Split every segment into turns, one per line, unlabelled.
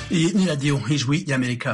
Iyi ni radiyo nk'ijwi y'amerika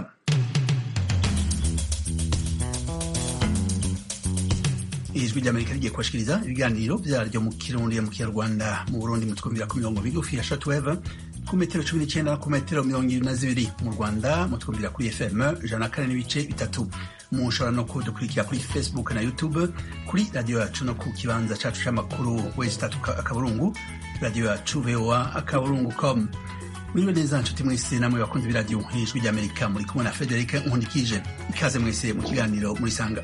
ijwi ry'amerika rigiye kubashikiriza ibiganiro vyaryo mu kirundi mu kinyarwanda mu burundi mutwumvira ku mirongo migufi ya shortwave ku metero cumi n'icenda ku metero mirongo ibiri na zibiri mu rwanda mutwumvira kuri fm ijana na kane n'ibice bitatu mushobora no kudukurikira kuri facebook na youtube kuri radiyo yacu no ku kibanza cacu c'amakuru wesi tatu akaburungu radiyo yacu voa akaburungu com muriwe neza nshuti mwese namwe bakunzi b'iradiyo nk'ijwi ry'amerika muri kumwe na frederic nkundikije ikaze mwese mu kiganiro murisanga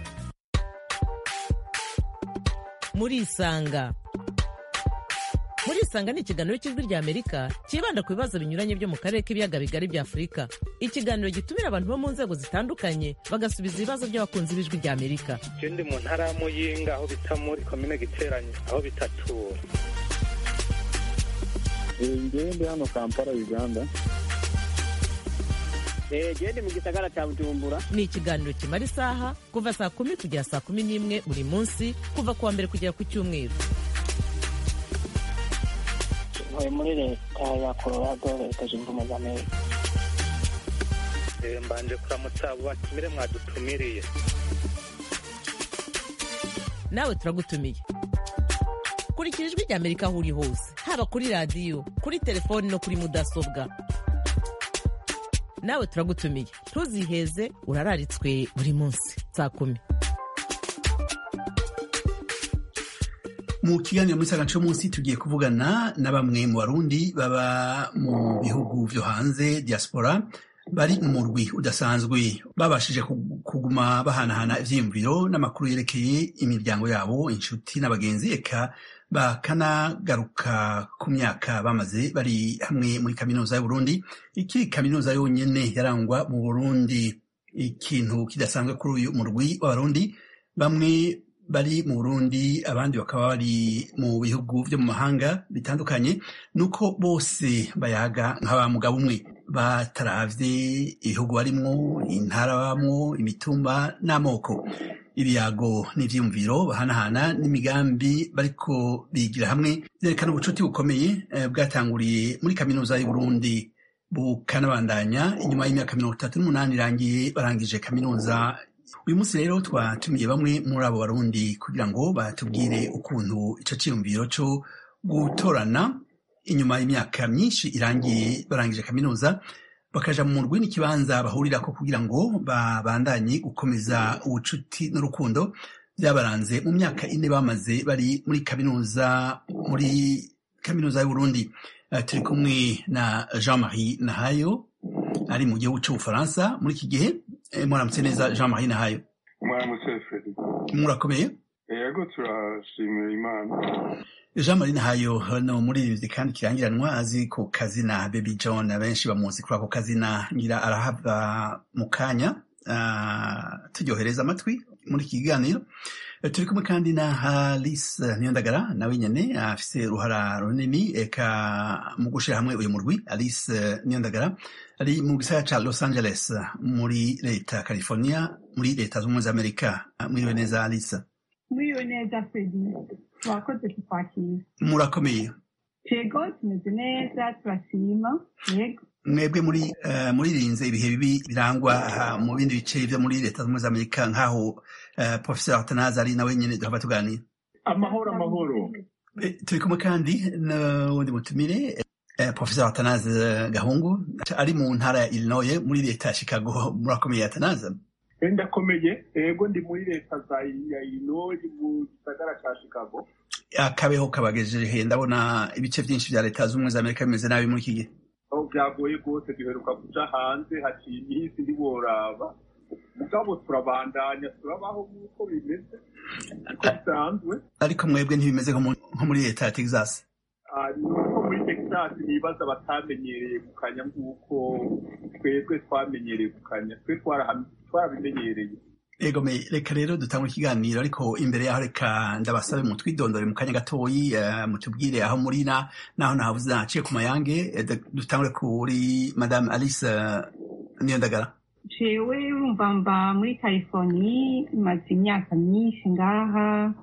murisanga murisanga ni ikiganiro cy'ijwi rya amerika cyibanda ku bibazo binyuranye byo mu karere k'ibiyaga bigari bya afurika ikiganiro gitumira abantu bo mu nzego zitandukanye bagasubiza ibibazo by'abakunzi b'ijwi rya amerika
je ndi mu ntara ya muyinga aho bita muri komine giteranye aho bitatura
ngewe ndi hano kampala uganda
gende mu gisagara cya bujumbura
ni ikiganiro kimara isaha kuva saa kumi kugera saa kumi n'imwe buri munsi kuva ku wa mbere kugera ku cyumweru
ntuye muri leta ya colorado leta zunze ubumwe za amerika
Eh, mbanje kuramutsa abo batumire mwadutumiriye
nawe turagutumiye kurikira ijwi rya amerika aho uri hose haba kuri radiyo kuri telefoni no kuri mudasobwa nawe turagutumiye ntuziheze urararitswe buri munsi saa kumi
mu kiganiro muri saga munsi tugiye kuvugana na bamwe mu barundi baba mu bihugu vyo hanze diaspora bari mu murwi udasanzwe babashije kuguma bahanahana ivyiyumviro n'amakuru yerekeye imiryango yabo inshuti n'abagenzi eka bakanagaruka ku myaka bamaze bari hamwe muri kaminuza y'uburundi ikiri kaminuza yonyene yarangwa mu burundi ikintu kidasanzwe kuri uyu murwi w'abarundi bamwe bari mu burundi abandi bakaba bari mu bihugu vyo mu mahanga bitandukanye nuko bose bayaga nk'aba mugabo umwe bataravye ibihugu barimwo intara babamwo imitumba n'amoko ibiyago n'ivyiyumviro bahanahana n'imigambi bariko bigira hamwe vyerekana ubucuti bukomeye eh, bwatanguriye muri kaminuza y'uburundi bukanabandanya inyuma y'imyaka mirongo itatu n'umunani irangiye barangije kaminuza uyu munsi rero twatumiye bamwe muri abo barundi kugira ngo batubwire ukuntu ico ciyumviro co gutorana inyuma y'imyaka myinshi irangiye barangije kaminuza bakaja mu murwi n'ikibanza bahurirako kugira ngo babandanye gukomeza ubucuti n'urukundo vyabaranze mu myaka ine bamaze bari muri kaminuza muri kaminuza y'uburundi uh, turi kumwe na jean marie nahayo ari mu gihugu c'ubufaransa muri iki gihe eh, mwaramutse neza jean marie nahayo
mwaramutse fred
murakomeye
yego turashimira imana
jean marie nahayo no muririmbyi kandi kirangiranwa azi ku kazina baby john abenshi bamuzi kuri ako kazina ngira arahava mu kanya uh, turyohereza amatwi muri iki kiganiro turi kumwe kandi na Alice Niyondagara nawe nyene afise uruhara runini eka mu gushira hamwe uyu murwi Alice Niyondagara ari mu gisagara ca Los Angeles muri leta ya California muri leta z'ubumwe za Amerika mwiriwe neza Alice
Mwiriwe neza Fredi twakoze kukwakira
murakomeye
yego tumeze neza turashima yego
mwebwe muri uh, muririnze ibihe bibi birangwa uh, mu bindi bice vyo muri leta z'ubumwe za Amerika nk'aho uh, professeur Atanazi ari nawe nyene duhava tuganira
amahoro amahoro
Eh, turi kumwe kandi n'uwundi mutumire eh, professeur Atanazi Gahungu ari mu ntara ya Illinois muri leta ya Chicago murakomeye Atanazi
ndakomeye yego ndi muri leta za ya illinois mu gisagara ca chicago
akabeho kabagejeje ndabona ibice vyinshi vya leta z'ubumwe za Amerika bimeze nabi muri iki gihe
aho byagoye rwose duheruka kuja hanze haciye iminsi ntiworaba mugabo turabandanya turabaho nk'uko bimeze uko bisanzwe
ariko mwebwe ntibimeze nko mu- nko muri leta ya Texas
Ah, ni uko muri texas nibaza batamenyereye gukanya nk'uko twebwe twamenyereye gukanya twe twaraha- twarabimenyereye
Ego me reka rero dutangure ikiganiro ariko imbere yaho reka ndabasabe mu twidondore mu kanya gatoyi eh, mutubwire aho muri na naho nahavuze naciye ku mayange eh, d- dutangure kuri madame Alice eh, Niyondagara
jewe urumva mba muri california maze imyaka myinshi ngaha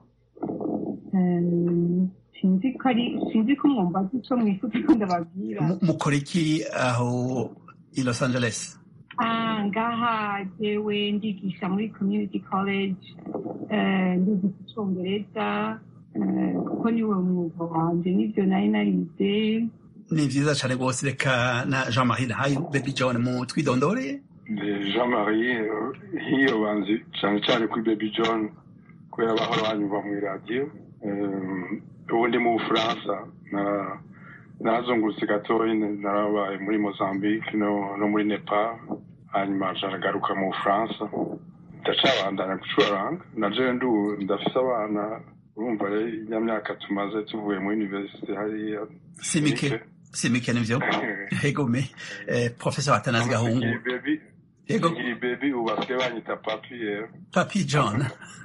Em, sinzi ko ari sinzi ko mwumva ico mwifuza ko ndababwira
Mu- mukora iki aho i los angeles
Ah, ngaha jewe ndigisha muri community college eh, ndigisha icongereza eh, kuko niwe mwuga wanje nivyo nari narize
ni vyiza cane rwose reka na jean marie nahayo baby john mu twidondore
jean marie hiyo banzi cyane cyane kuri baby john kubera bahora banyumva mu iradiyo ubu ndi mu bufaransa na- narazungurutse gatoya narabaye muri mozambique no, no muri nepal hanyuma nshagaruka mu bufaransa ndacabandanya gucuranga na jewe ndu ndafise abana urumva rero ya myaka tumaze tuvuye muri universite hariya
si mike si mike nivyo egome eh, professor atanazi gahungu
Nkiri baby
Yego.
nkiri baby ubu basigaye banyita papi rero
papi john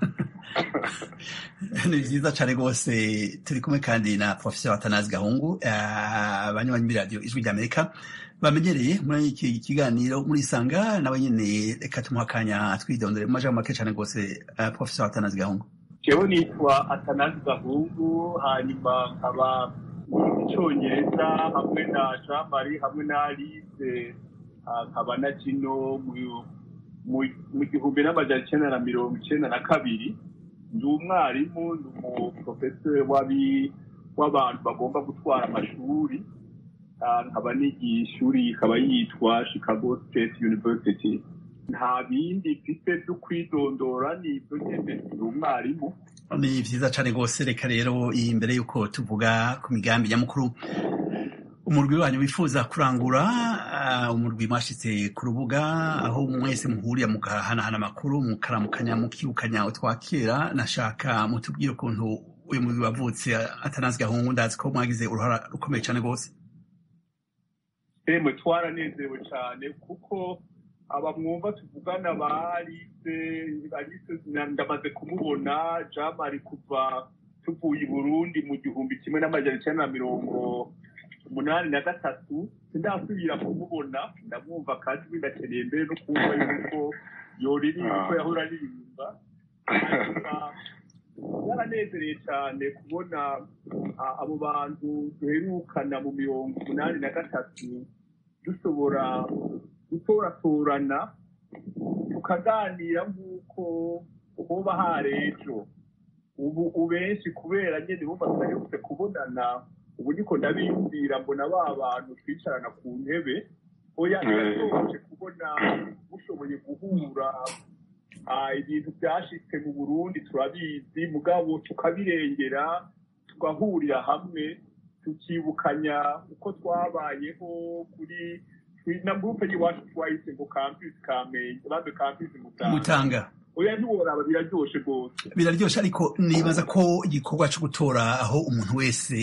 ni vyiza cane rwose turi kumwe kandi na professor atanazi gahungu eh, abanywanyi b'iradiyo ijwi ry'amerika bamenyereye muri iki kiganiro muri sanga nawe nyene reka tumuha akanya twidondore mu majambo make cane rwose eh, professor atanazi gahungu
jewe nitwa atanazi gahungu hanyuma nkaba icongereza hamwe na jean marie hamwe na alice ah, nkaba na kino mu- mu- mu gihumbi n'amajana icenda na mirongo icenda na kabiri ndi umwarimu ndi umuprofesori w'abi- w'abantu bagomba gutwara amashuri Ah, nkaba nigiye ishuri ikaba yitwa chicago state university nta bindi mfite byo kwidondora ni ibyo nyine ndi umwarimu
ni vyiza cane rwose reka rero imbere yuko tuvuga ku migambi nyamukuru umurwi wanyu wifuza kurangura ah, umurwi mwashitse ku rubuga aho mwese muhurira mugahanahana amakuru mukaramukanya mukibukanya utwakera nashaka mutubwire ukuntu uyu murwi wavutse atanazi gahungu ndazi ko mwagize uruhara rukomeye cane rwose
emwe twaranezerewe cyane kuko abamwumva tuvugana ba alice alice na- ndamaze kumubona jean marie kuva tuvuye i burundi mu gihumbi kimwe n'amajana icyenda na mirongo umunani na gatatu sindasubira kumubona ndamwumva kandi binakeneye mbere no kumva yuko yoririmba uko yahora aririmba hanyuma byaranezereye cyane kubona ah, abo bantu duherukana mu mirongo umunani na gatatu dushobora gutoratorana tukaganira nk'uko hoba hari ejo ubu ubenshi kubera nyine bumva tudaherutse kubonana ubu niko ndabiyumvira mbona ba bantu twicarana ku ntebe oya birashoboje kubona mushoboye guhura Ah, ibintu byashitse mu burundi turabizi mugabo tukabirengera tugahurira hamwe tukibukanya uko twabayeho kuri kuri- na gurupe y'iwacu twayise ngo campus kamenge bambe campus mutanga
mutanga
oya ntiworaba biraryoshe rwose
biraryoshe ariko nibaza ko igikorwa co gutora aho umuntu wese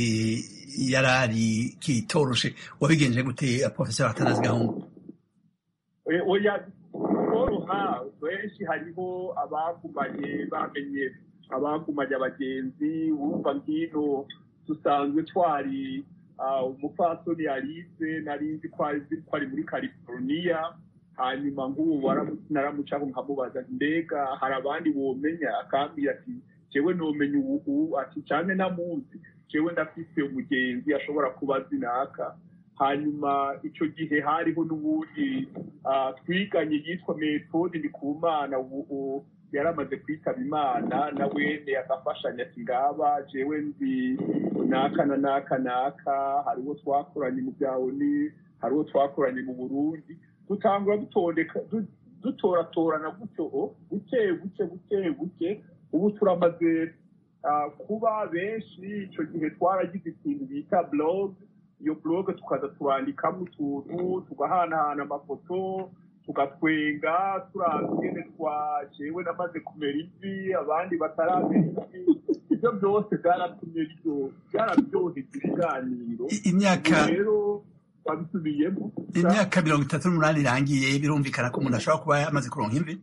yarari kitoroshe wabigenje gute professor atanazi gahungu
Eh, oya koroha benshi hariho abagumanye bamenye abagumanye abagenzi wumva nkino dusanzwe twari ah, umupfasoni alice nari nzi ko ari ko ari muri california hanyuma nk'ubu waramu- naramucaho nkamubaza nti, mbega hari abandi womenya akambwira ati jewe nomenya ubu ati cyane namuzi jewe ndafise umugenzi ashobora kuba azi naka hanyuma icyo gihe hariho n'ubundi ah, twiganye yitwa metode ndikumana ubu ubu yari amaze kwitaba imana na wene agafashanya ati ngaba jewe nzi naka na naka naka hari uwo twakoranye mu bya oni hari uwo twakoranye mu burundi dutangura dutondeka du- dutoratorana gutyo o, buke buke buke buke ubu turamaze ah, kuba benshi icyo gihe twaragize ikintu bita blog iyo blog tukaza turandikamo utuntu tugahanahana amafoto tugatwenga turaza ingene twajewe namaze kumera ivi abandi bataramera ivi ibyo byose byaratumye biryo- byararyoheza ibiganiro
I- imyaka
Ubu rero twabisubiyemo
imyaka mirongo itatu n'umunani irangiye birumvikana ko umuntu ashobora kuba yamaze kuronka imvi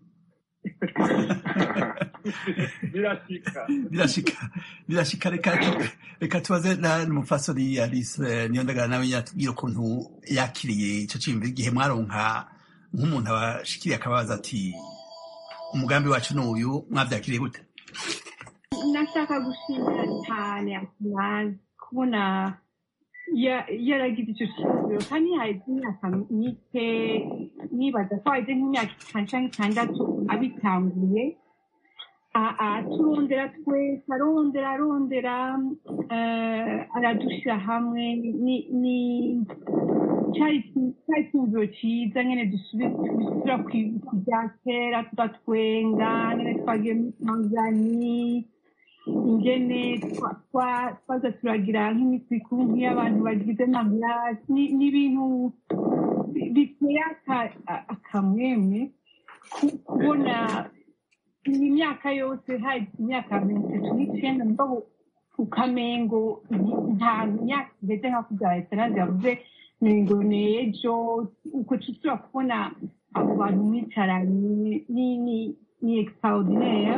birashika
birashika birashika reka tu- reka tubaze na n'umupfasoni alice eh, niyo ndagara nawe yatubwira ukuntu yakiriye ico ciyumviro igihe mwaronka nk'umuntu abashikiriye akabaza ati umugambi wacu n'uyu mwavyakiriye gute
nashaka gushimira cyane atanazi kubona ya- yaragize icyo cyiyumviro kandi haheze imyaka mike nibaza ko haheze nk'imyaka itanu cyangwa itandatu abitanguye A- aturondera twese arondera arondera eh, aradushyira hamwe ni- ni- cyari cyari icyumviro cyiza nyine dusubi- dusubira ku- ku bya kera tugatwenga nyine twagiye muri tanzania ingene twa- twa- twaza turagira nk'iminsi mikuru nk'iy'abantu bagize mariage ni- ni ibintu bi- biteye aka- a- akamwemwe ku- kubona iyi myaka yose hari imyaka mirongo itatu n'icyenda mugabo ukamengo nta myaka igeze nka kubyara esanasi yavuze ngo ni ejo uko tushobora kubona abo bantu mwicaranye ni ni ni extraordinaire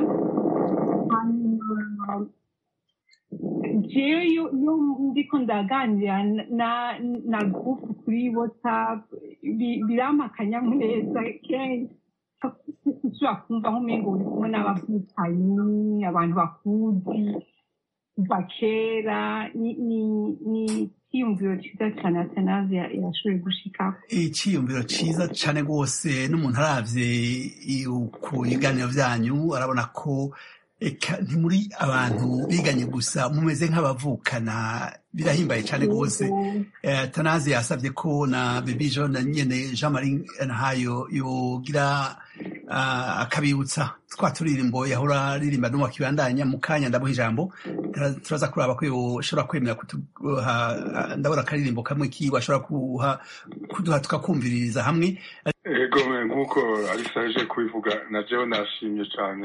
hanyuma jewe iyo iyo ndiko ndaganira na na groupe kuri whatsapp bi- birampa akanyamuneza kenshi ushobora kumva nk'umengo uri kumwe n'abavukanyi abantu bakuzi kuva kera ni ni ni icyiyumviro cyiza cyane atanazi yashoboye gushikaho
icyiyumviro cyiza cyane rwose n'umuntu aravye i- ku biganiro byanyu arabona ko eka ntimuri abantu biganye gusa mumeze nk'abavukana birahimbaye cyane rwose Eh, tanazi yasabye ko na baby john na nyene jean marie ntayo yogira ah, akabibutsa twa turirimbo yahora aririmba no wakibandanya mu kanya ndamuha ijambo Tura- turaza kuraba ko yoshobora kwemera kuduha ah, ndabona akaririmbo kamwe kiwe ashobora kuha kuduha tukakumviririza hamwe
ego me nk'uko alisa aje kubivuga na jewe nashimye cyane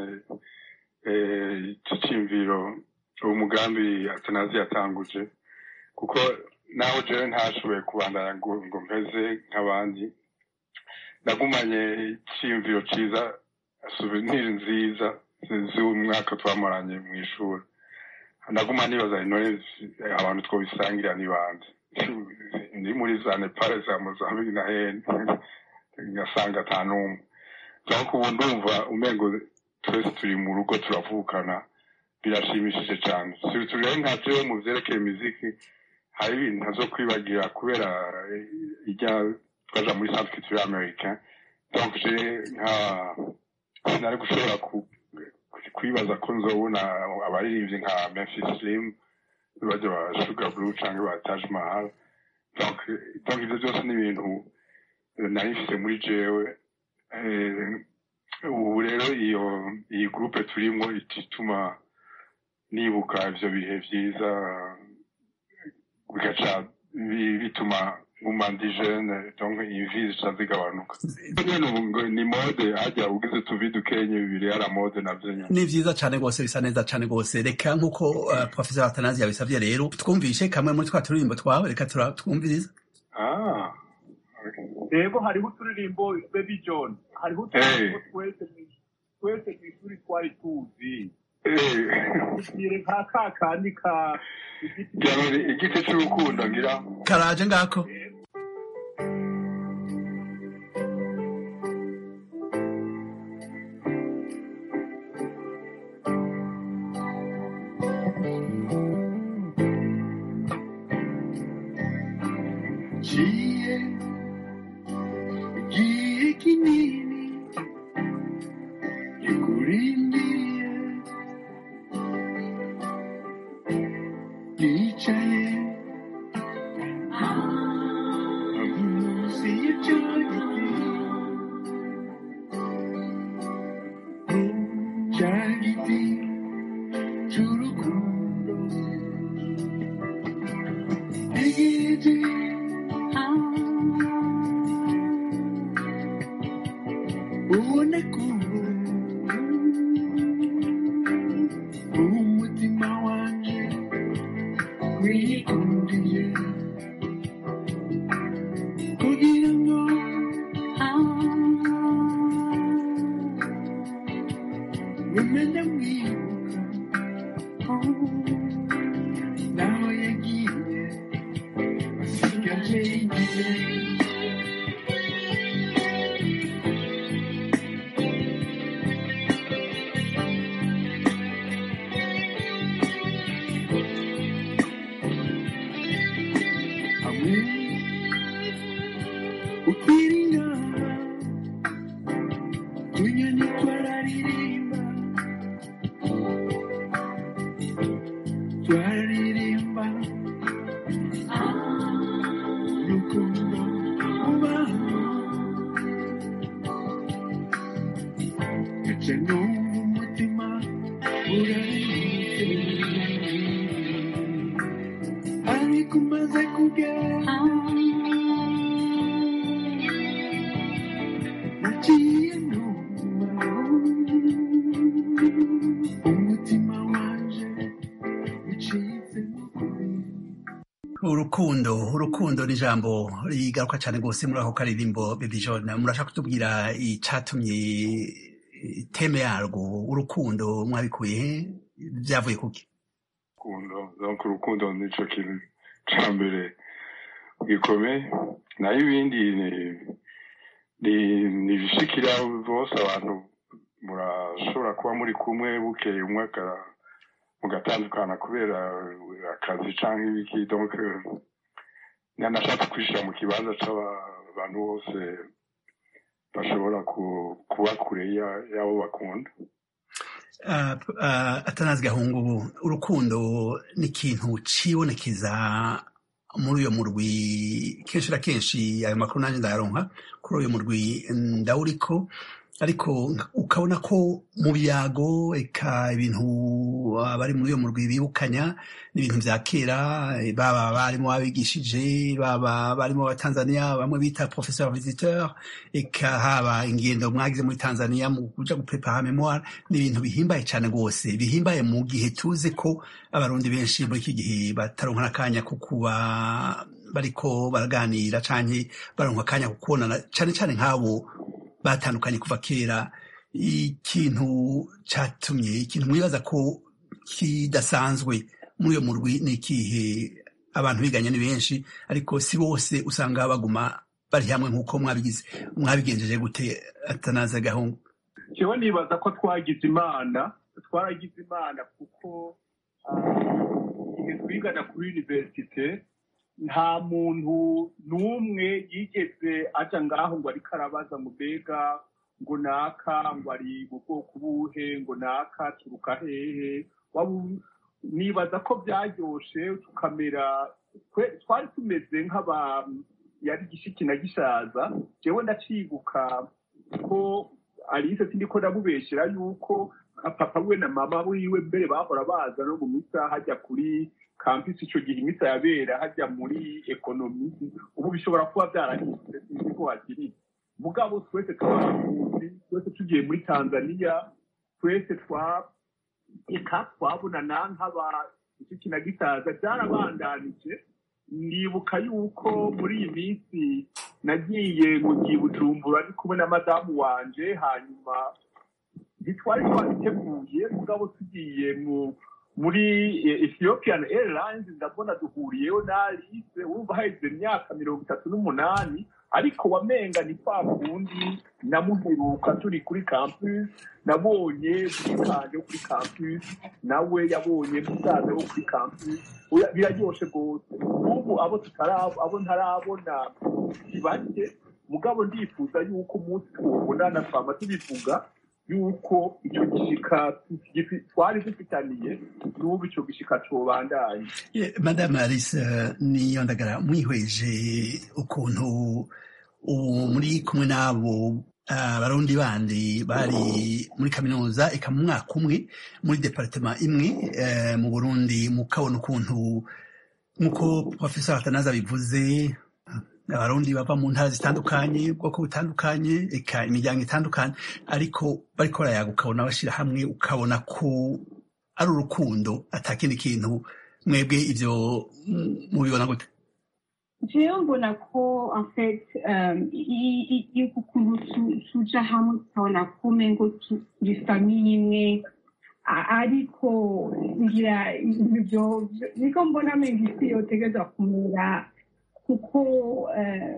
eh, iki cyiyumviro uwo mugambi atanazi yatanguje kuko naho jewe ntashoboye kubandanya ngo ngo mpeze nk'abandi nagumanye icyiyumviro cyiza souvenir nziza z'umwaka twamuranye mu ishuri naguma nibaza intore abantu twobisangira ni bande ndi muri za nepal za mozambique na hene ngasanga ata n'umwe ariko ubu ndumva umengo twese turi mu rugo turavukana birashimishije cyane turi rero nka jewe mu vyerekeye imiziki hari ibintu ntazo kwibagira kubera eh, ijya twaja muri centre culture americain donc je nka sinari gushobora ku- kwibaza ko nzobona abaririmbyi nka memphis slim bajya ba sugar blue canke ba taj mahal donc donc ivyo byose ni ibintu nari mfise muri jewe Eh, ubu rero iyo iyi groupe turimo ituma nibuka ivyo bihe vyiza bigaca bi- bituma nguma ndi jeune donc imvi zica zigabanuka nyene ubu ngo ni mode harya ugize utuvi dukenye bibiri yara mode navyo nyene
ni vyiza cane rwose bisa neza cane rwose reka nk'uko uh, professor atanazi yabisavye rero twumvishe kamwe muri twa turirimbo twawe reka tura- twumvirize
ah
rero hariho uturirimbo baby john hariho uturirimbo twese mu- twese mu ishuri twari tuzi
eh
tugire nka ka kandi ka igiti
Jamani, igiti c'urukundo ngira
karaje ngako
Giye, giye kinini, gikurindiye, nicaye munsi y'icyo giti, cya giti cy'urukundo, igiti ubona ko umutima wanjye wikundiye kugira ngo umenye mwibuka naho yagiye asigaje igihe twaririmba urukundo ubaho ndetse n'ubu umutima uraririmba ariko umaze kugera nagiye numva umutima wanje ucitse kuri
urukundo urukundo ni ijambo rigaruka cyane rwose muri ako karirimbo baby john murashaka kutubwira icatumye eh, teme yarwo urukundo mwabikuye he byavuye kuki
urukundo donc urukundo nico kintu ca mbere gikomeye naho ibindi ni- ni- ni ibishikira bose abantu murashobora kuba muri kumwe bukeye umwe aka- mugatandukana kubera akazi canke ibiki donc eh, nanashatse kwishira mu kibanza c'abantu bose bashobora ku- kuba kure ya- y'abo bakunda
Ah, ah, atanazi gahungu urukundo ni ikintu cibonekeza muri uyo murwi kenshi na kenshi ayo makuru nanjye ndayaronka kuri uyo murwi ndawuriko ariko ukabona ko mu byago eka ibintu abari muri uyo murwi bibukanya n'ibintu vya kera eh, baba barimo babigishije baba barimo abatanzania bamwe bita professeur visiteur eka haba ingendo mwagize muri tanzania mu kuja guprepara memoire ni ibintu bihimbaye cyane rwose bihimbaye mu gihe tuzi ko abarundi benshi muri iki gihe bataronka n'akanya ko kuba bariko baraganira canke baronka akanya ko kubonana cane cane nk'abo batandukanye kuva kera ikintu catumye ikintu mwibaza ko kidasanzwe muri uyo murwi ni ikihe abantu biganye ni benshi ariko si bose usanga baguma bari hamwe nk'uko mwabigize mwabigenjeje gute atanaza gahungu
jewe nibaza ko twagize imana twaragize imana kuko ah, igihe twigana kuri universite nta muntu n'umwe yigeze aja ngaho ngo ariko arabaza ngo mbega ngo naka ngo ari mu bwoko buhe ngo naka turuka hehe Wabu- nibaza ko byaryoshe tukamera twe- twari tumeze nk'aba yari gishiki na gishaza jewe ndacibuka ko alice sindiko ndamubeshera yuko nka papa we na mama wiwe mbere bahora baza no mu misa hajya kuri campus ico gihe imisa yabera hajya muri ekonomi ubu bishobora kuba byarahindutse sinzi ko hakiri mugabo twese twabarundi twese tugiye muri tanzania twese twa eka twabonana nk'aba iki na gisaza byarabandanije ndibuka yuko muri iyi minsi nagiye mu gihe bujumbura ndi kumwe na madamu wanje hanyuma ntitwari twabiteguye mugabo tugiye mu muri eh, ethiopian airlines ndabona duhuriyeho na alice wumva haheze imyaka mirongo itatu n'umunani ariko wamenga ni kwa kundi namuheruka turi kuri campus nabonye mukanje wo kuri campus nawe yabonye musaza wo kuri campus Oya, biraryoshe rwose ubu abo tutarabo abo ntarabona si bake mugabo ndifuza yuko umunsi tuwubonana twama tubivuga yuko icyo gishika gifi- twari dufitaniye n'ubu icyo gishika cobandanye
Eh, madame alice eh, niyo ndagara mwihweje ukuntu ubu muri kumwe n'abo ah, barundi bandi bari muri kaminuza eka mu mwaka umwe muri departema imwe eh, mu burundi mukabona ukuntu nk'uko professeur atanaza bivuze abarundi bava mu ntara zitandukanye ubwoko butandukanye eka imiryango itandukanye ariko bariko barayaga ukabona bashyira hamwe ukabona ko ari urukundo atakindi kintu mwebwe ivyo mm, mubibona gute
jewe mbona ko en fait um, i- i- i- ukuntu tu- tuja hamwe tukabona ko umengo tu- turi famiye imwe a- ariko ngira ivyo niko mbona menga isi yotegerezwa kumera kuko eh,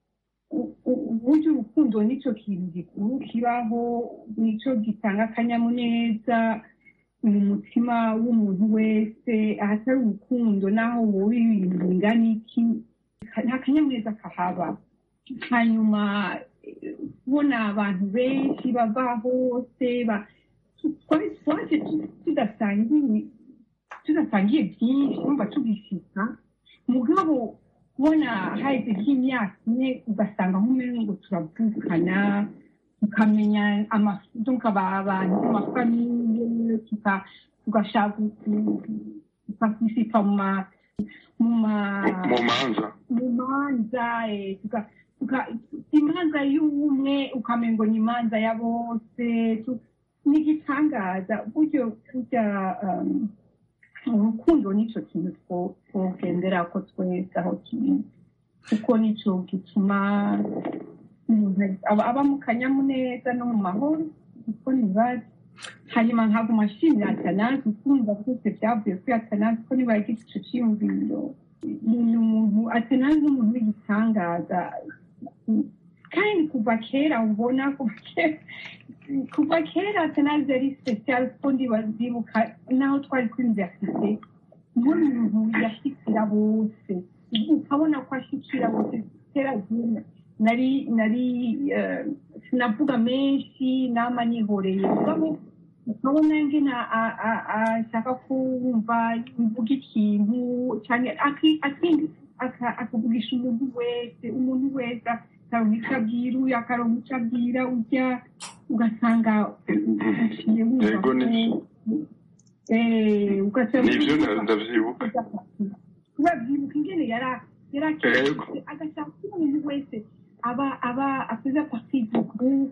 u- u- uburyo urukundo nico kintu gikuru kibaho nico gitanga akanyamuneza mu mutima w'umuntu wese ahatari urukundo naho wowe ibintu bingana iki nta kanyamuneza kahaba hanyuma eh, kubona abantu benshi bava hose ba- twari twaje tu- tudasangiye tudasangiye byinshi urumva tugishika mugabo kubona haheze nk'imyaka ine ugasanga nk'umwe ngo turavukana tukamenya abantu amafamiye tugashaka tukakisipa mu ma mu ma
mu manza
mu manza eh, tuka- tuka- imanza y'umwe ukamenya ngo ni imanza ya bose tu- ni igitangaza buryo burya um, urukundo nicyo kintu two- twogendera ko twese aho kiri kuko nicyo gituma umuntu aba aba mu kanyamuneza no mu mahoro kuko ntibazi hanyuma nkaguma nshimira atanazi ukumva byose byavuye kuri atanazi ko niba yagize icyo cyiyumviro ni umuntu atanazi ni umuntu w'igitangaza kandi kuva kera ubona kuva kera kuva kera atanazi yari special kuko ndibazibuka naho twari kuri universite niwe muntu yashyikira bose ukabona ko ashyikira bose kera zimwe nari nari eh, sinavuga menshi nama nihoreye mugabo ukabona ngena a- a- ashaka kumva mvuga ikintu cyane aki- aki- aka- akavugisha umuntu wese umuntu wese akaronka icyo abwira uyu akaronka icyo abwira ujya ugasanga uciye wumva
Yego, ni-
ko eh, ugasanga
nibyo nda- ndavyibuka
urabyibuka ingene yara
Yego.
yarakeye agashaka ko umuntu wese aba aba afite parti du groupe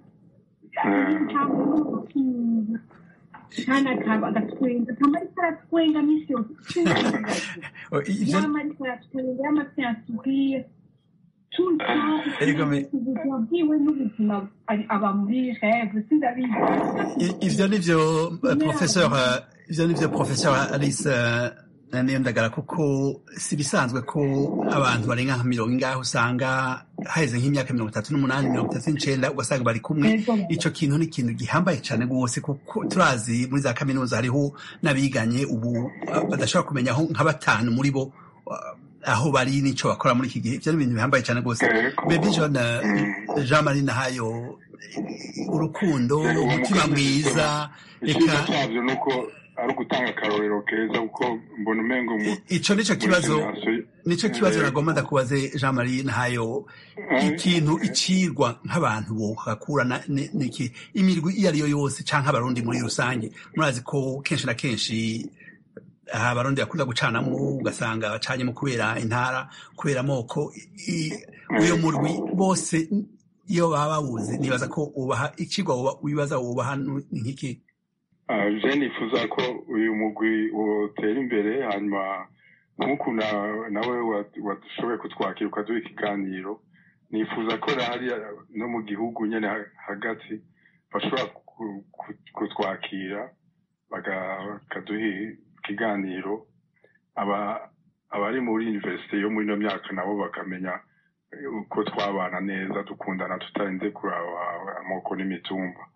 kandi akaba agatwenga akaba ariko aratwenga minsi yose
Oh, i- ivyo-
yama ariko aratwenga yama afite un sourire tout le temps
Erega me-
ubuzima bwiwe n'ubuzima ari- aba muri rêve sindabizi
I- ivyo nivyo eh, professeur eh, ivyo nivyo professeur alice eh, niyondagara kuko si bisanzwe ko abantu barenga nka mirongo ingahe usanga haheze nk'imyaka mirongo itatu n'umunani mirongo itatu n'icenda ugasanga bari kumwe
Yego.
ico kintu ni ikintu gihambaye cane rwose kuko turazi muri za kaminuza hariho n'abiganye ubu eh, badashobora kumenya aho nka batanu muri bo eh, aho bari n'ico bakora muri iki gihe ivyo ni ibintu bihambaye cane rwose
Yego.
baby john eh, jean marie nahayo eh, urukundo
Yego,
umutima
umukunzi
mwiza
icyiza
reka
cyabyo ni uko ari ugutanga akarorero keza kuko mbona umengo mu
i- ico nico kibazo
generation-
nico kibazo
Eh,
nagomba ndakubaze jean marie nahayo
eh,
ikintu icirwa nk'abantu bohakurana ni- niki imirwi iyo ariyo yose canke abarundi muri rusange murazi ko kenshi na kenshi aha abarundi bakunda gucanamwo ugasanga bacanyemo kubera intara kubera amoko I- uyo murwi bose iyo baba bawuzi nibaza ko ubaha ikigwa woba- wibaza wubaha ni nk'iki
ah, je nifuza ko uyu mugwi wotera imbere hanyuma nk'uku na- nawe wa- washoboye kutwakira ukaduha ikiganiro nifuza ko hariya no mu gihugu nyene ha- hagati bashobora ku- ku- kutwakira baga- bakaduha ikiganiro aba abari muri universite yo muri ino myaka nabo bakamenya uko twabana neza dukundana tutarinze kuraba amoko n'imitumba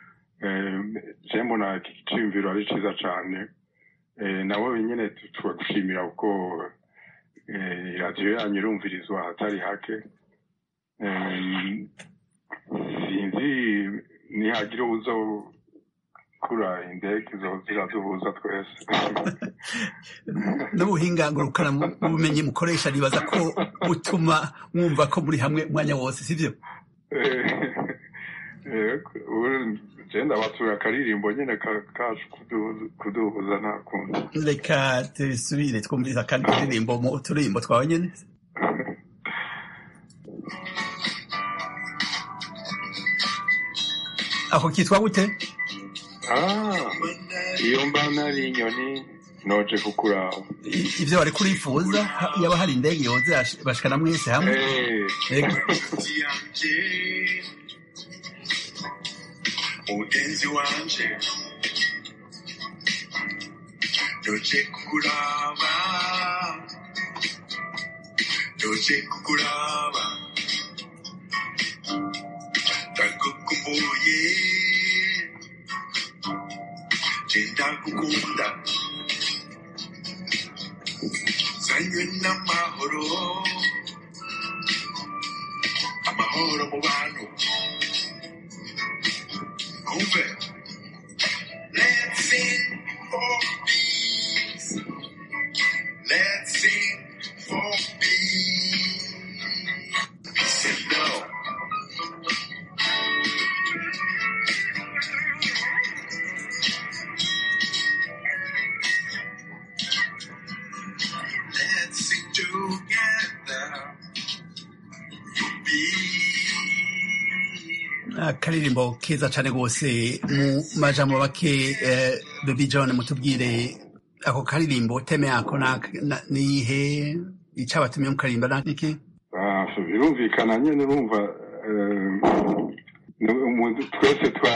je mbona iki cyiyumviro ari cyiza cyane Eh, nabo nyine tu- turagushimira kuko eh, iradiyo yanyu irumvirizwa ahatari hake Eh, sinzi nihagira uzo kura indege zo ziraduhuza twese
n'ubuhinga ngurukana mu bumenyi mukoresha nibaza ko butuma mwumva ko muri hamwe umwanya wose sivyo
genda batura akaririmbo nyine ka- kacu kuduhuza- kuduhuza nta kundi
reka tubisubire twumviriza kandi turirimbo mu turirimbo twawe nyene ako kitwa gute
Ah, iyo mba nari inyoni noje kukuraba
I- ivyo wari kurifuza ha- yaba hari indege yoze yash- bashikana mwese hamwe
Eh,
Ego.
yanje mugenzi wanje doje kukuraba doje kukuraba ndagukumbuye genda gukunda zanywe n'amahoro amahoro mu bantu umve let's sing for peace yes. Let's sing for peace. Peace and love. Let's sing together for peace.
akaririmbo keza cane rwose mu majambo make eh, Baby John mutubwire ako karirimbo teme yako na- na- nihe icabatumye mukaririmba na- niki
Ah, so birumvikana nyine urumva eh, ni umuntu twese twa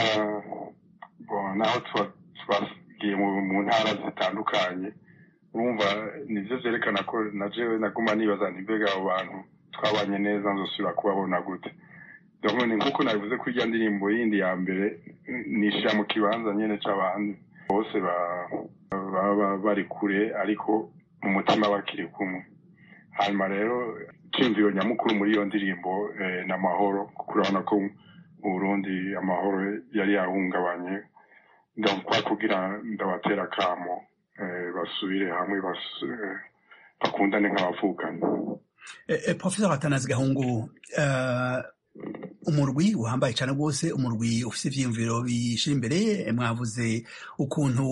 bon, naho twa- twagiye mu mu ntara zitandukanye urumva nivyo vyerekana ko na jewe naguma nibaza nti mbega abo bantu twabanye neza nzosubira kubabona gute donc ni nkuko nabivuze ko irya ndirimbo yindi ya mbere nishira mu kibanza nyene c'abantu bose ba- baba bari kure ariko mu mutima bakiri kumwe hanyuma rero icyumviro nyamukuru muri iyo ndirimbo eh, ni amahoro kuko urabona ko mu burundi amahoro yari yahungabanye ndakwa kugira ndabatera akamo eh, basubire hamwe basu- eh, bakundane nk'abavukanye
Eh, eh, Professor Atanazi Gahungu eh, umurwi uhambaye cane rwose umurwi ufise ivyiyumviro bishira imbere eh, mwavuze ukuntu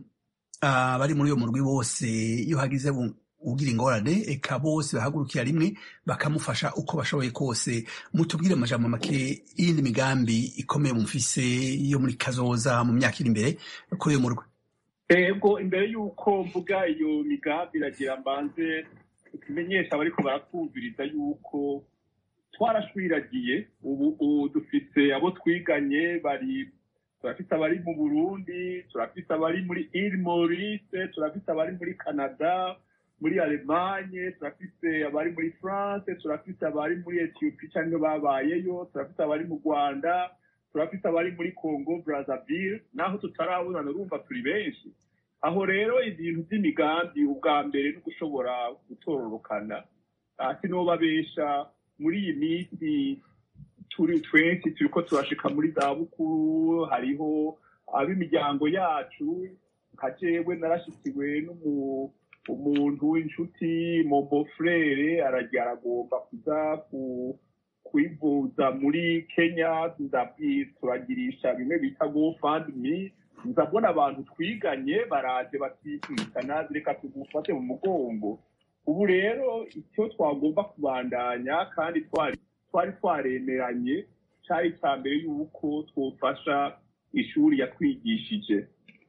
ah, bari muri uyo murwi bose iyo hagize u- ugira ingorane eka bose bahagurukira rimwe bakamufasha uko bashoboye kose mutubwire amajambo make y'indi migambi ikomeye mufise yo muri kazoza mu myaka iri imbere kuri uyo murwi
ego imbere y'uko mvuga iyo migambi iragira mbanze tumenyesha abariko baratwumviriza y'uko twarashwiragiye ubu ubu dufise abo twiganye bari turafise abari mu burundi turafise abari muri ile maurice turafise abari muri canada muri alemanye turafise abari muri france turafise abari muri ethiopie cyangwa babayeyo turafise abari mu rwanda turafise abari muri congo brazzaville naho tutarabonana urumva turi benshi aho rero ibintu by'imigambi ubwa mbere no gushobora gutororokana Ah, sinobabesha muri iyi minsi turi twenshi turiko turashika muri za bukuru hariho ab'imiryango yacu nka jewe narashikiwe n'umu- umuntu w'inshuti mobo frere aragira aragomba kuza ku kwivuza muri kenya ndabwi turagirisha bimwe bita gofundme nza mbona abantu twiganye baraje batikana reka tugufate mu mugongo ubu rero icyo twagomba kubandanya kandi twari twari twaremeranye cyari icya mbere y'uko twofasha ishuri yatwigishije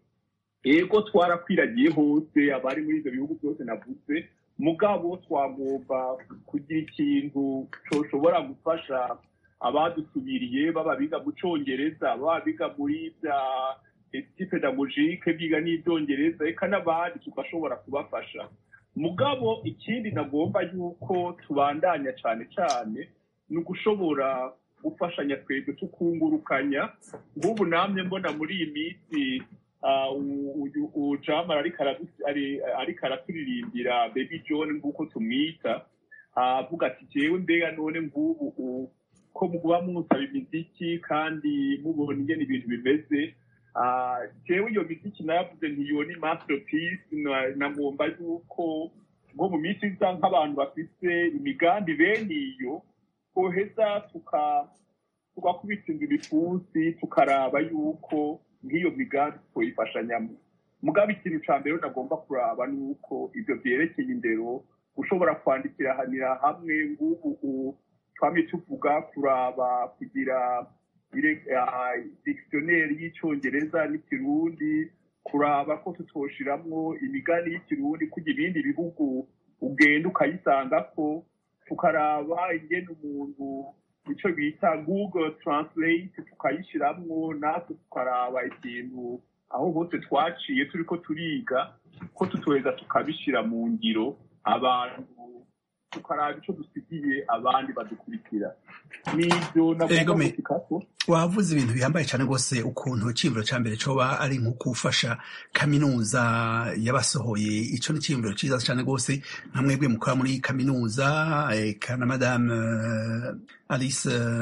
ego twarakwiragiye hose abari muri ibyo bihugu byose navuze mugabo twagomba kugira ikintu coshobora gufasha abadusubiriye baba biga mu congereza baba biga muri bya eti pedagogike biga n'ibyongereza eka n'abandi tugashobora kubafasha mugabo ikindi nagomba yuko tubandanya cyane cyane ni ugushobora gufashanya twebwe tukungurukanya nk'ubu namwe mbona muri iyi minsi ah, u- uyu- uyu jamara ariko aradu- ari- ariko araturirimbira baby john nk'uko tumwita ah, avuga ati jewe mbega none nk'ubu u- ko muba musaba imiziki kandi mubona ingene ibintu bimeze Ah, jewe iyo miziki nayavuze ntiyo ni masterpiece na- nagomba yuko nko mu minsi iza nk'abantu bafite imigambi bene iyo twoheza tuka tugakubita inzu ibipfunsi tukaraba yuko nk'iyo migambi twoyifashanyamo mugabo ikintu ca mbere nagomba kuraba ni uko ivyo vyerekeye indero gushobora kwandikiranira hamwe ngubu u- twamye tuvuga kuraba kugira dire- ah, dictionnaire y'icongereza n'ikirundi kuraba ko tutoshiramwo imigani y'ikirundi kugira ibindi bihugu ugenda ukayisangako tukaraba ingene umuntu ico bita google translate tukayishiramwo natwe tukaraba ikintu aho hose twaciye turiko turiga ko tutoheza tukabishira mu ngiro abantu tukaraba ico dusigiye abandi badukurikira n'ivyo
Ego
nagomba
me-
gushikako
wavuze ibintu bihambaye cyane rwose ukuntu iciyumviro cya mbere coba ari nko gufasha kaminuza yabasohoye ico ni iciyumviro ciza cyane rwose nka mwebwe mukora muri kaminuza eka na madame eh, alice eh,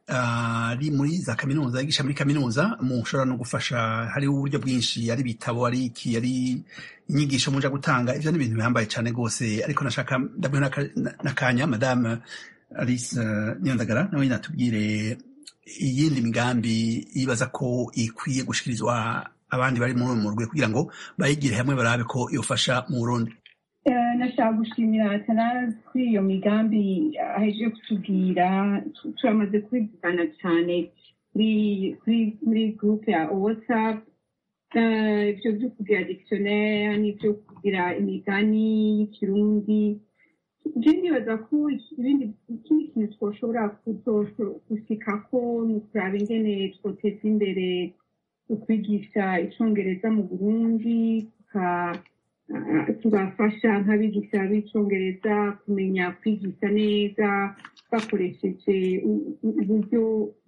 ari muri za kaminuza yigisha muri kaminuza mushobora no gufasha hariho uburyo bwinshi ari ibitabo ari iki ari inyigisho muja gutanga ivyo ni ibintu bihambaye cane rwose ariko nashaka ndabona n'akanya madame alice niyondagara nawe natubwire iyindi migambi yibaza ko ikwiye gushikirizwa abandi bari muri uwo murwi kugira ngo bayigire hamwe barabe ko yofasha mu burundi
nashaka gushimira atanazi kuri iyo migambi ahejeje kutubwira turamaze kubivugana cyane muri gurupe ya whatsapp ibyo byo kugira dictionnaire n'ibyo kugira imigani y'ikirundi je nibaza ko ikindi kintu twoshobora gushikako ni ukuraba ingene twoteza imbere ukwigisha icongereza mu burundi tugafasha nk'abigisha b'icongereza kumenya kwigisha neza bakoresheje uburyo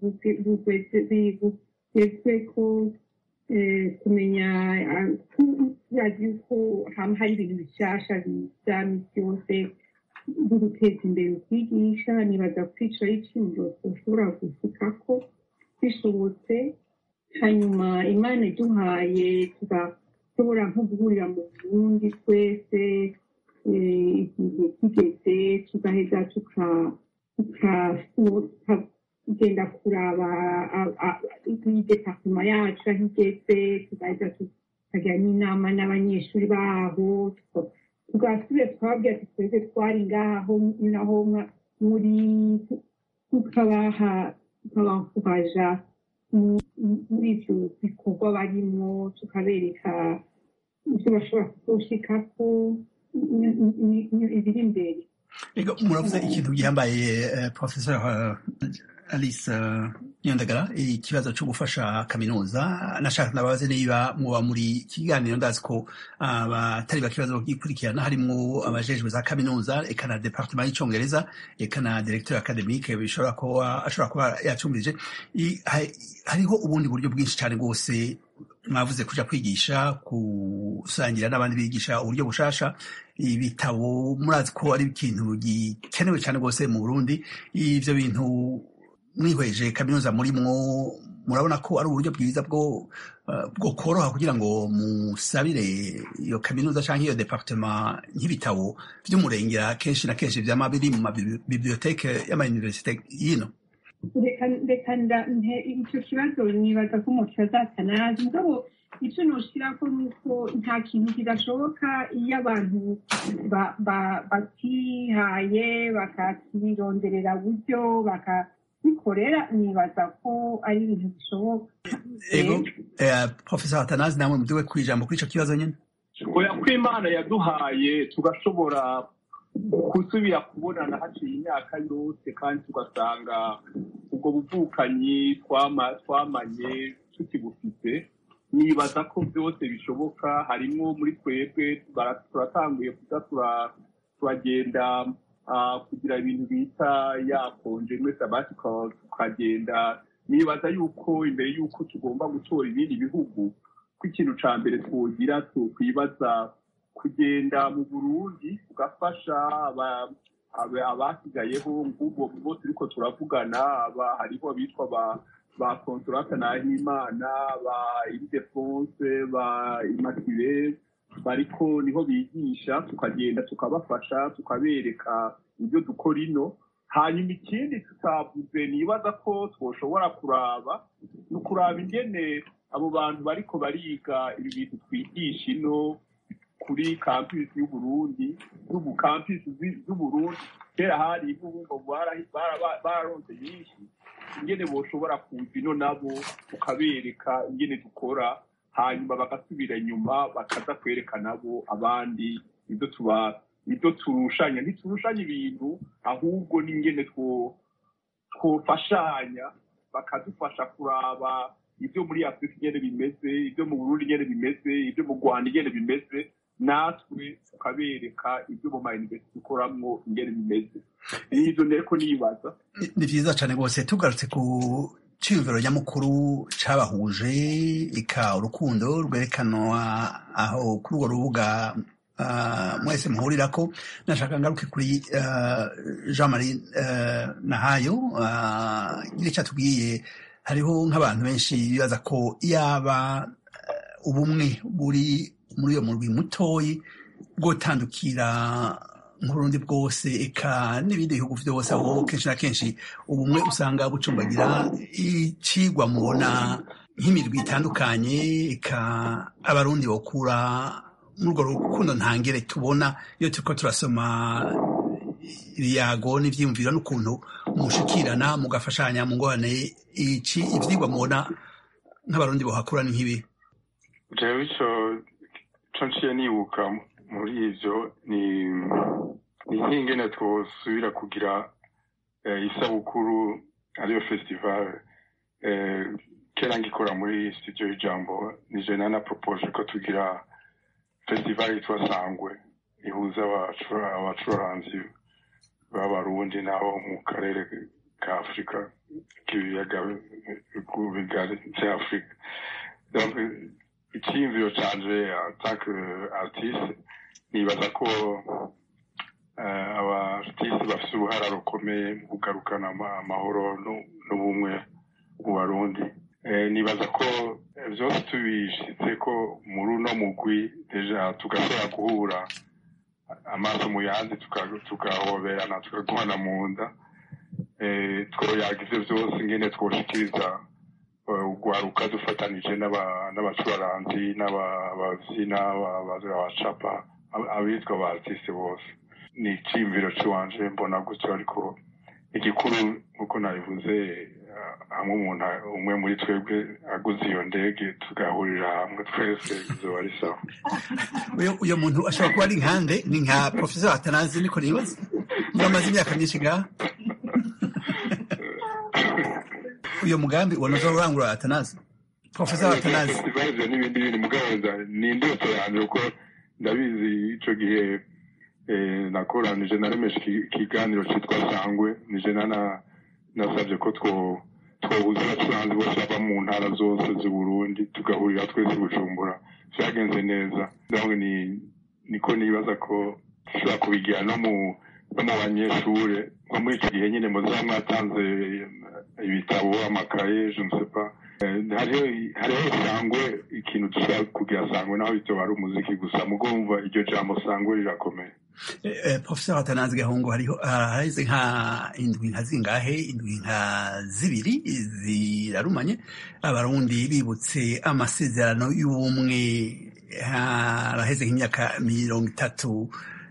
bugezweko kumenya turazi yuko hama hari ibintu bishasha biza misi yose byo guteza imbere ukwigisha nibaza kwica y'iciro ushobora gushikako bishobotse hanyuma imana iduhaye tugashobora nko guhurira mu burundi twese igihe kigeze tugaheza tukagenda kuraba departema yacu aho igeze tugaheza tukagira n'inama n'abanyeshuri baho tugasubire twabwira ati twese twari ngaho naho muri tukabaha tukabakubaja muri ibyo bikorwa barimo tukabereka ibyo bashobora kuzoshikako ibiri imbere
muravuze ikintu gihambaye professor alice nyondagara ikibazo cyo gufasha kaminuza nashaka nabaze niba muba muri kiganiro ndazi ko abatari bakibazo gikurikirana harimo abajejwe za kaminuza eka na departement y'icongereza eka na directeur academique bishobora kuba ashobora kuba yacumbirije hariho ubundi buryo bwinshi cyane rwose mwavuze kuja kwigisha gusangira n'abandi bigisha uburyo bushasha ibitabo murazi ko ari ikintu gikenewe cyane rwose mu burundi ivyo bintu mwihweje kaminuza murimwo murabona ko ari uburyo bwiza bwo bwo koroha kugira ngo musabire iyo kaminuza cyangwa iyo departement nk'ibitabo vy'umurengera kenshi na kenshi vyama biri mu mabiblioteke y'amauniversite yino
reka icyo kibazo nibaza ko umuntu azatanazi mugabo icyo noshirako ni uko nta kintu kidashoboka iyo abantu batihaye bakakironderera buryo bakabikorera nibaza ko ari ibintu bishoboka
ego profesa hatanazi namwe mudiwe ku ijambo kuri ico kibazo nyene
oya ko imana yaduhaye tugashobora gusubira kubonana haciye imyaka yose kandi tugasanga ubwo buvukanyi twamanye tukibufite nibaza ko byose bishoboka harimo muri twebwe turatanguye kuza turagenda kugira ibintu bita yakonje muri sabatikal tukagenda nibaza yuko imbere yuko tugomba gutora ibindi bihugu ko ikintu ca mbere twogira tukwibaza kugenda mu burundi tugafasha abasigayeho ngubwo bo turiko turavugana hariho abitwa ba ba consolata nahimana ba iridefonse ba immaculée bariko niho bigisha tukagenda tukabafasha tukabereka ibyo dukora ino hanyuma ikindi tutavuze nibaza ko twoshobora kuraba ni ukuraba ingene abo bantu bariko bariga ibi bintu twigisha ino kuri kampisi y'uburundi n'ubu kampisi z'uburundi kera hari ibubumba bararonse nyinshi ingene boshobora kuza ino nabo tukabereka ingene dukora hanyuma bagasubira inyuma bakaza kwereka nabo abandi ibyo tuba ibyo turushanya ntiturushanya ibintu ahubwo n'ingene twofashanya bakadufasha kuraba ibyo muri afurika ingene bimeze ibyo mu burundi ingene bimeze ibyo mu rwanda ingene bimeze natwe tukabereka ibyo mu mayuniversiti dukoramwo ingene bimeze n'ibyo nereko nibaza
ni vyiza cane rwose tugarutse ku ciyumviro nyamukuru cabahuje ika urukundo rwerekanwa aho kuri urwo rubuga ah, mwese muhurirako nashaka ngaruke kuri ah, jean marie ah, nahayo ah, gira icyo atubwiye hariho nk'abantu benshi bibaza ko yaba eh, ubumwe buri muri uyo murwi mutoyi bwotandukira nk'urundi bwose eka n'ibindi bihugu byose aho kenshi na kenshi ubumwe usanga bucumbagira icigwa mubona nk'imirwi itandukanye eka abarundi bakura muri urwo rukundo ntangere tubona iyo turiko turasoma ibiyago n'ivyiyumviro n'ukuntu mushikirana mugafashanya mu ngorane iki ivyigwa mubona nk'abarundi bohakura ni nk'ibi
jewe ico co nciye nibuka muri ivyo ni ni nk'ingene twosubira kugira eh, isabukuru ariyo festival eh, kera ngikora muri studio y'ijambo nije nana propose ko tugira festival yitwa sangwe ihuza abacura- abacuranzi b'abarundi n'abo mu karere ka afurika k'ibiyaga bigari vya afurika Donc, icyiyumviro canje atake artiste nibaza ko eh, aba artiste bafise uruhara rukomeye mu kugarukana ama- amahoro nu- n'ubumwe mu barundi Eh, nibaza ko eh, vyose tubishitse ko muri uno mugwi deja tugashobora guhura amaso mu yandi tuka- tugahoberana tukaguhana mu nda Eh, twoyaga ivyo vyose ingene twoshikiriza eh, ugwaruka dufatanije n'aba- n'abacuraranzi n'abavyina abacapa abitwa ba artiste bose ni iciyumviro ciwanje mbona gutyo ariko igikuru nk'uko nabivuze eh, hamwe umuntu umwe muri twebwe aguze iyo ndege tugahurira hamwe twese bizoba ari sawa
uyo uyo muntu ashobora kuba ari nkande ni nka professor atanazi niko nibaza niba amaze imyaka myinshi ngaha uyo mugambi wanoza urangura atanazi professor atanazi
festival ivyo n'ibindi bintu mugaboza ni indoto yanje kuko ndabizi ico gihe eh, nakoranije naremeshe iki- ikiganiro citwa sangwe nije nana nasavye ko two twohuza abacuranzi bose bava mu ntara zose z'uburundi tugahurira twese i bujumbura vyagenze neza donc ni niko nibaza ko dushobora kubigira no mu no mu banyeshure nko muri ico gihe nyene muzaba mwatanze eh, ibitabo amakaye je ne sais pas Eh, hariho hariho sangwe ikintu dushobora kugira sangwe naho bitoba ari umuziki gusa mugomva iryo jambo sangwe rirakomeye
Eh, eh, professor atanazi gahungu hariho haraheze nka indwi nka zingahe indwi nka zibiri zirarumanye abarundi bibutse amasezerano y'ubumwe haraheze nk'imyaka mirongo itatu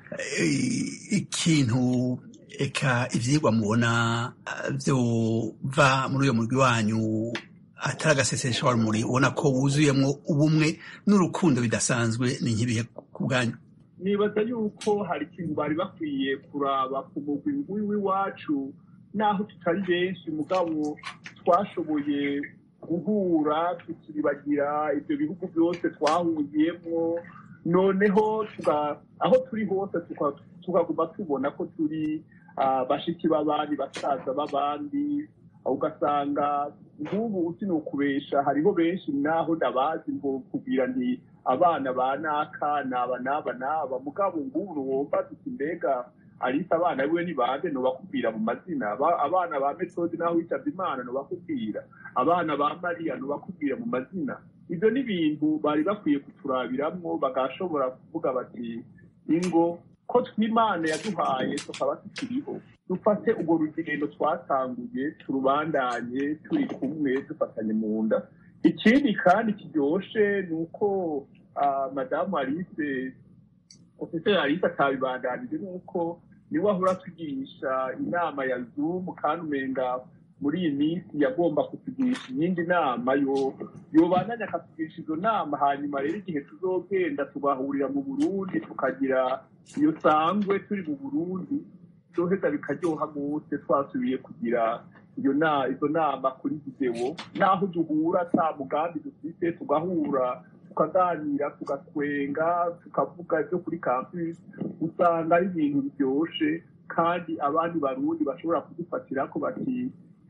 Eh, ikintu eka ivyigwa mubona eh, vyova muri uyo murwi wanyu atari agasesesha rumuri ubona ko wuzuyemwo ubumwe n'urukundo bidasanzwe ni nk'ibihe ku bwanyu
nibaza yuko hari ikintu bari bakwiye kuraba ku mugwi nguyu w'iwacu naho tutari benshi mugabo twashoboye guhura tukiribagira ibyo bihugu byose twahuriyemo noneho tuga- aho turi hose tuka- tukaguma tubona ko turi ah, bashiki b'abandi basaza b'abandi ugasanga nk'ubu uti ni ukubesha hariho benshi naho ndabazi ngo kubwira nti abana ba naka naba naba naba mugabo ngubu wumva tuti mbega arisa abana biwe ni bande nobakubwira mu mazina Aba- abana ba metodi naho witabye imana nobakubwira abana ba mariya nobakubwira mu mazina ibyo ni ibintu bari bakwiye kuturabiramwo bagashobora kuvuga bati ingo ko tw'imana yaduhaye tukaba tukiriho dufate urwo rugendo twatanguye turubandanye turi kumwe dufatanye mu nda ikindi kandi kiryoshe ni uko ah, madamu alice ofiseri alice atabibandanije ni uko niwe ahora atugirisha inama ya zoom kandi umenga muri iyi minsi yagomba kutugirisha iyindi nama yo yobandanya akatugirisha izo nama hanyuma rero igihe tuzogenda tugahurira mu burundi tukagira iyo sangwe turi mu burundi byoheza bikaryoha gose twasubiye kugira iyo na izo nama kuri videwo naho duhura ata mugambi dufite tugahura tukaganira tugatwenga tukavuga ibyo kuri campus usanga ari ibintu biryoshe kandi abandi barundi bashobora kudufatira ko bati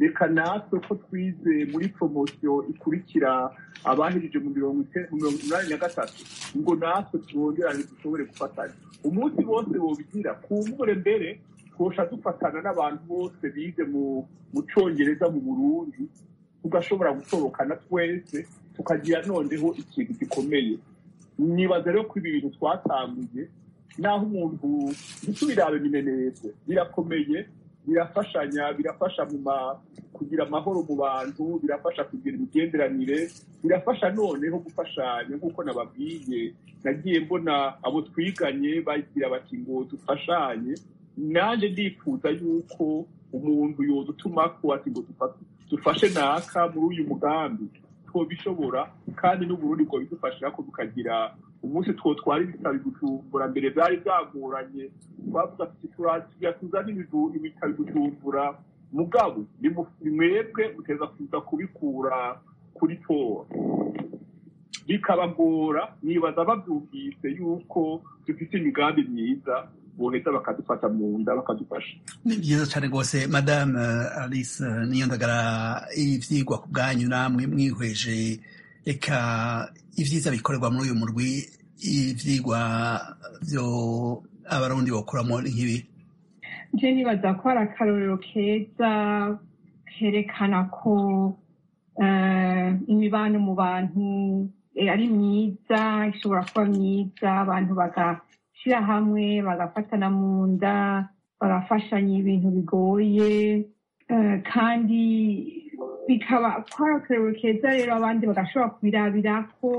reka natwe ko twize muri poromosiyo ikurikira abahejeje mu mirongo ite- mu mirongo inani na gatatu ngo natwe twongerane dushobore gufatanya umunsi bose wobigira kumbure mbere twosha dufatana n'abantu bose bize mu mu congereza mu burundi tugashobora gutorokana twese tukagira noneho ikintu gikomeye nibaza rero ko ibi bintu twatanguye naho umuntu ntitubirabe bimenetse birakomeye birafashanya birafasha mu ma kugira amahoro mu bantu birafasha kugira imigenderanire birafasha noneho gufashanya nk'uko nababwiye nagiye mbona abo twiganye bagira bati ngo dufashanye nanjye ndifuza yuko umuntu yodutuma ko ati ngo dufa- dufashe naka muri uyu mugambi twobishobora kandi n'uburundi bwo bidufashira ko tukagira umunsi twotwara ibitabo gucumbura mbere byari byagoranye twavuga tuti turazira tuzane ibidu- ibitabo gucumbura mugabo ni mu- ni mwebwe muteza kuza kubikura kuri tora bikabagora nibaza babyumvise yuko dufite imigambi myiza boheza bakadufata mu nda bakadufasha
ni byiza cyane rwose madame eh, alice eh, niyondagara ivyigwa ku bwanyu namwe mwihweje eka ivyiza bikorerwa muri uyu murwi ivyigwa vyo abarundi bokuramo ni nk'ibi
nje nibaza ko hari akarorero keza kerekana ko eh, imibano mu bantu eh, ari myiza ishobora kuba myiza abantu bagashyira hamwe bagafatana mu nda bagafashanya ibintu bigoye eh, kandi bikaba ko hari akarorero keza rero abandi bagashobora kubirabirako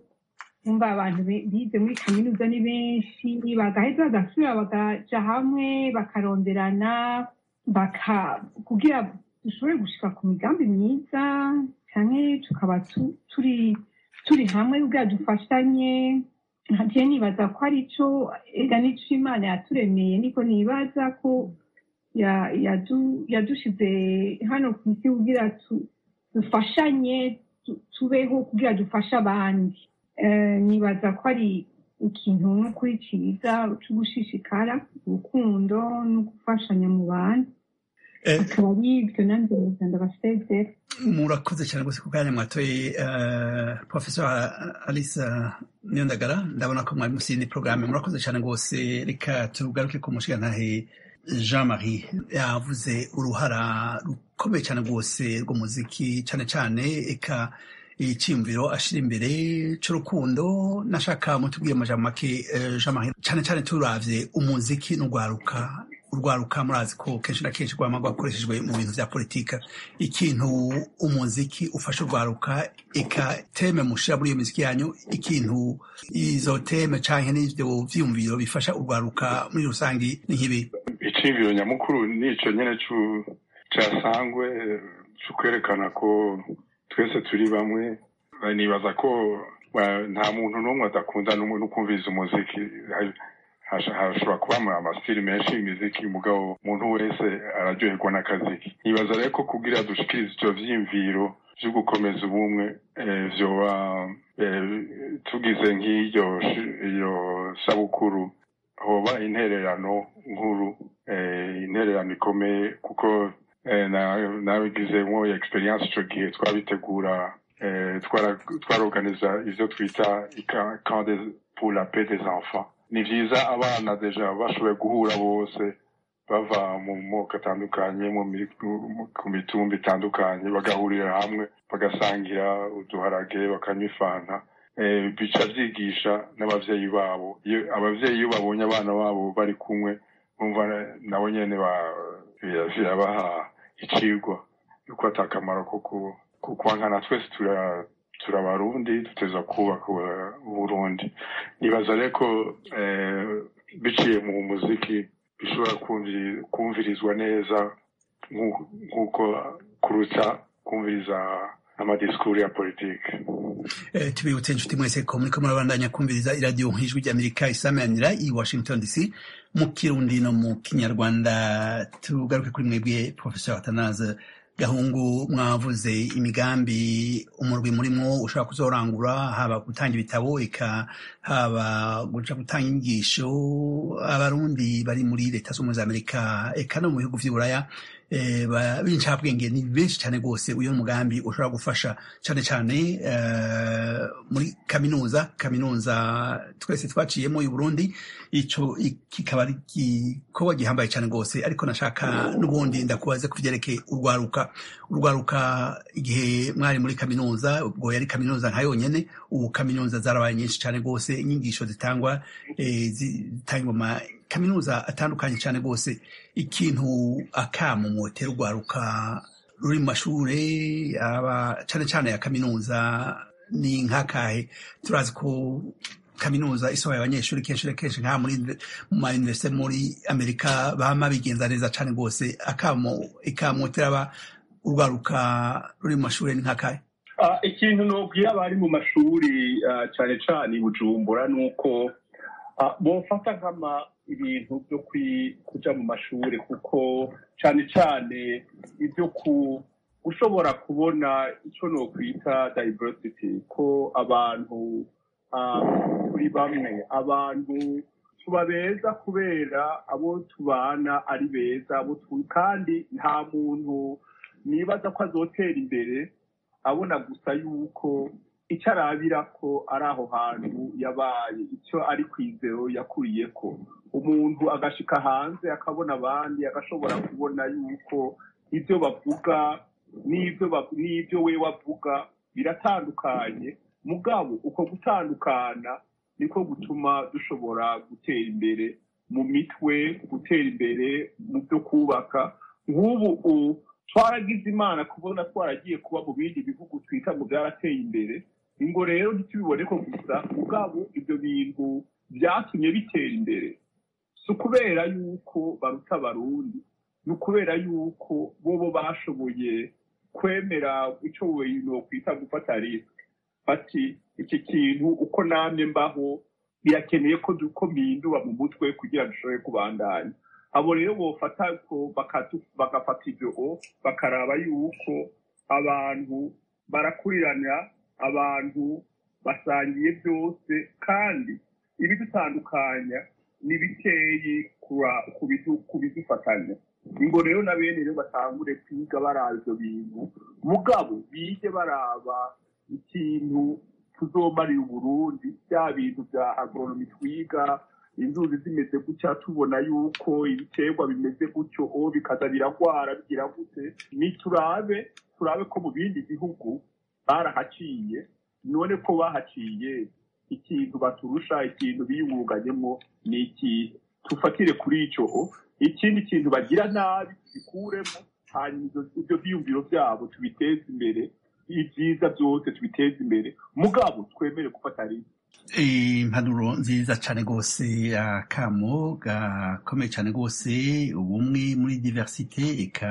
umva abantu be- bize muri kaminuza ni benshi bagaheza bagasubira bakaja hamwe bakaronderana baka kugira dushobore gushika ku migambi myiza canke tukaba tu- turi turi hamwe kugira dufashanye nkaje nibaza ko ari co ega nico imana yaturemeye niko nibaza ko ya- yadu- yadushize hano ku isi kugira tu- dufashanye tu- tubeho kugira dufashe abandi Eh, nibaza ko ari ikintu n'ukuri cyiza cyo gushishikara urukundo no gufashanya mu bantu
Eh,
akaba ari ibyo nanjye muganda basezera
murakoze cyane rwose ku kanya mwatoye eh, professor alice niyondagara ndabona ko mwari musi y'indi porogaramu murakoze cyane rwose reka tugaruke ku mushigantahe jean marie yavuze uruhara rukomeye cyane rwose rw'umuziki cyane cyane eka icyiyumviro ashira imbere cy'urukundo nashaka mutubwire amajambo make eh, jean marie cyane cyane turavye umuziki n'urwaruka urwaruka murazi ko kenshi na kenshi rwama rwakoreshejwe mu bintu vya politika ikintu umuziki ufasha urwaruka eka teme mushira muri iyo miziki yanyu ikintu izo teme canke n'ivyo vyiyumviro bifasha urwaruka muri rusangi ni nk'ibi
iciyumviro nyamukuru nico nyene cu- casangwe eh, c'ukwerekana ko twese turi bamwe Eh, nibaza ko eh, nta muntu n'umwe adakunda n'umwe no kumviriza umuziki Ha- hasha- hashobora kuba ama- amasitili menshi y'imiziki mugabo umuntu wese araryoherwa n'akaziki nibaza rero ko kugira dushikirize ivyo vyiyumviro vyo gukomeza ubumwe eh, vyoba eh, tugize nk'iyo shi- iyo sabukuru hoba intererano nkuru eh, intererano ikomeye kuko eh, na- nabigizemwo experience ico gihe twabitegura eh, twara- twarorganiza ivyo twita ika- camp des- pour la paix des enfants ni vyiza abana deja bashoboye guhura bose bava mu moko atandukanye mu mi- mu- ku mitumba itandukanye bagahurira hamwe bagasangira uduharage bakanywa ifanta eh, bica vyigisha n'abavyeyi babo iyo abavyeyi iyo babonye abana babo bari kumwe bumva na- nabo nyene ba- bira- birabaha icigwa yuko ata kamaro ko ku- ku kwankana twese tura turabarundi duteza kubaka u- uburundi nibaza rero ko eh, biciye mu muziki bishobora kumvi- kumvirizwa neza nk'uko- nk'uko kuruta kumviriza amadisikuru ya politiki
Eh, tubibutse inshuti mwese ko muriko murabandanya kumviriza iradiyo nk'ijwi ry'amerika isamanira i washington dc mu kirundi no mu kinyarwanda tugaruke kuri mwebwe professor atanaze gahungu mwavuze imigambi umurwi murimwo ushobora kuzorangura haba gutanga ibitabo eka haba guca gutanga inyigisho abarundi bari muri leta z'ubumwe za amerika eka no mu bihugu vy'uburaya eh, ba- b'incabwenge ni benshi cyane rwose uyu mugambi ushobora gufasha cyane cyane eh, muri kaminuza kaminuza twese twaciyemo y'u Burundi ico i- kikaba ari igikorwa gihambaye cyane rwose ariko nashaka n'ubundi ndakubaze ku vyerekeye urwaruka urwaruka igihe mwari muri kaminuza ubwo yari kaminuza nka yonyene ubu kaminuza zarabaye nyinshi cyane rwose inyigisho zitangwa eh, zitangwa mu ma kaminuza atandukanye cyane rwose ikintu akamu mwotera urwaruka ruri mu mashure aba cyane cyane ya kaminuza ni nk'akahe turazi ko kaminuza isohoye abanyeshuri kenshi na kenshi nka muri mu ma universite muri amerika bama bigenza neza cyane rwose akamo ikamotera aba urwaruka ruri mu mashuri ni nk'akahe
Ah, ikintu nobwira abari mu mashuri ah, cyane cyane i bujumbura ni uko ah, bofata nkama ibintu byo kwi- kuja mu mashuri kuko cyane cyane ibyo ku ushobora kubona icyo nokwita diversity ko abantu ah, turi bamwe abantu tuba beza kubera abo tubana ari beza abo tu- kandi nta muntu nibaza ko azotera imbere abona gusa yuko icyo arabira ko ari aho hantu yabaye icyo ari kwizero yakuriye ko umuntu agashika hanze akabona abandi agashobora kubona yuko ibyo bavuga n'ibyo ba- n'ibyo we wavuga biratandukanye mugabo uko gutandukana niko gutuma dushobora gutera imbere mu mitwe gutera imbere mu byo kubaka nk'ubu u- twaragize imana kubona twaragiye kuba mu bindi bihugu twita ngo byarateye imbere ingo rero ntitubibone ko gusa mugabo ibyo bintu byatumye bitera imbere si ukubera yuko baruta abarundi ni ukubera yuko bobo bashoboye kwemera icyo wintu kwita gufata risike bati iki kintu uko namye mbaho birakeneye ko du- ko mpindura mu mutwe kugira ngo dushobore kubandanya abo rero bofata ko bakatu- bagafata ibyo o, bakaraba yuko abantu barakurirana abantu basangiye byose kandi ibidutandukanya ni bikeyi kura- ku bidu- ku bidufatanya ngo rero na bene rero batangure kwiga baraba ibyo bintu mugabo bige baraba ikintu tuzomarira uburundi bya bintu bya agoronomi twiga inzuzi zimeze gutya tubona yuko ibiterwa bimeze gutyo o bikaza biragwara bigira gute ni turabe turabe ko mu bindi bihugu barahaciye none ko bahaciye ikintu baturusha ikintu biyungunganyemo ni iki tufatire kuri icyo o ikindi kintu bagira nabi tubikuremo hanyuma ibyo- ibyo byiyumviro byabo tubiteze imbere ibyiza byose tubiteze imbere mugabo twemere gufata rimwe
impanuro nziza cyane rwose akamo gakomeye cyane rwose ubumwe muri diversite eka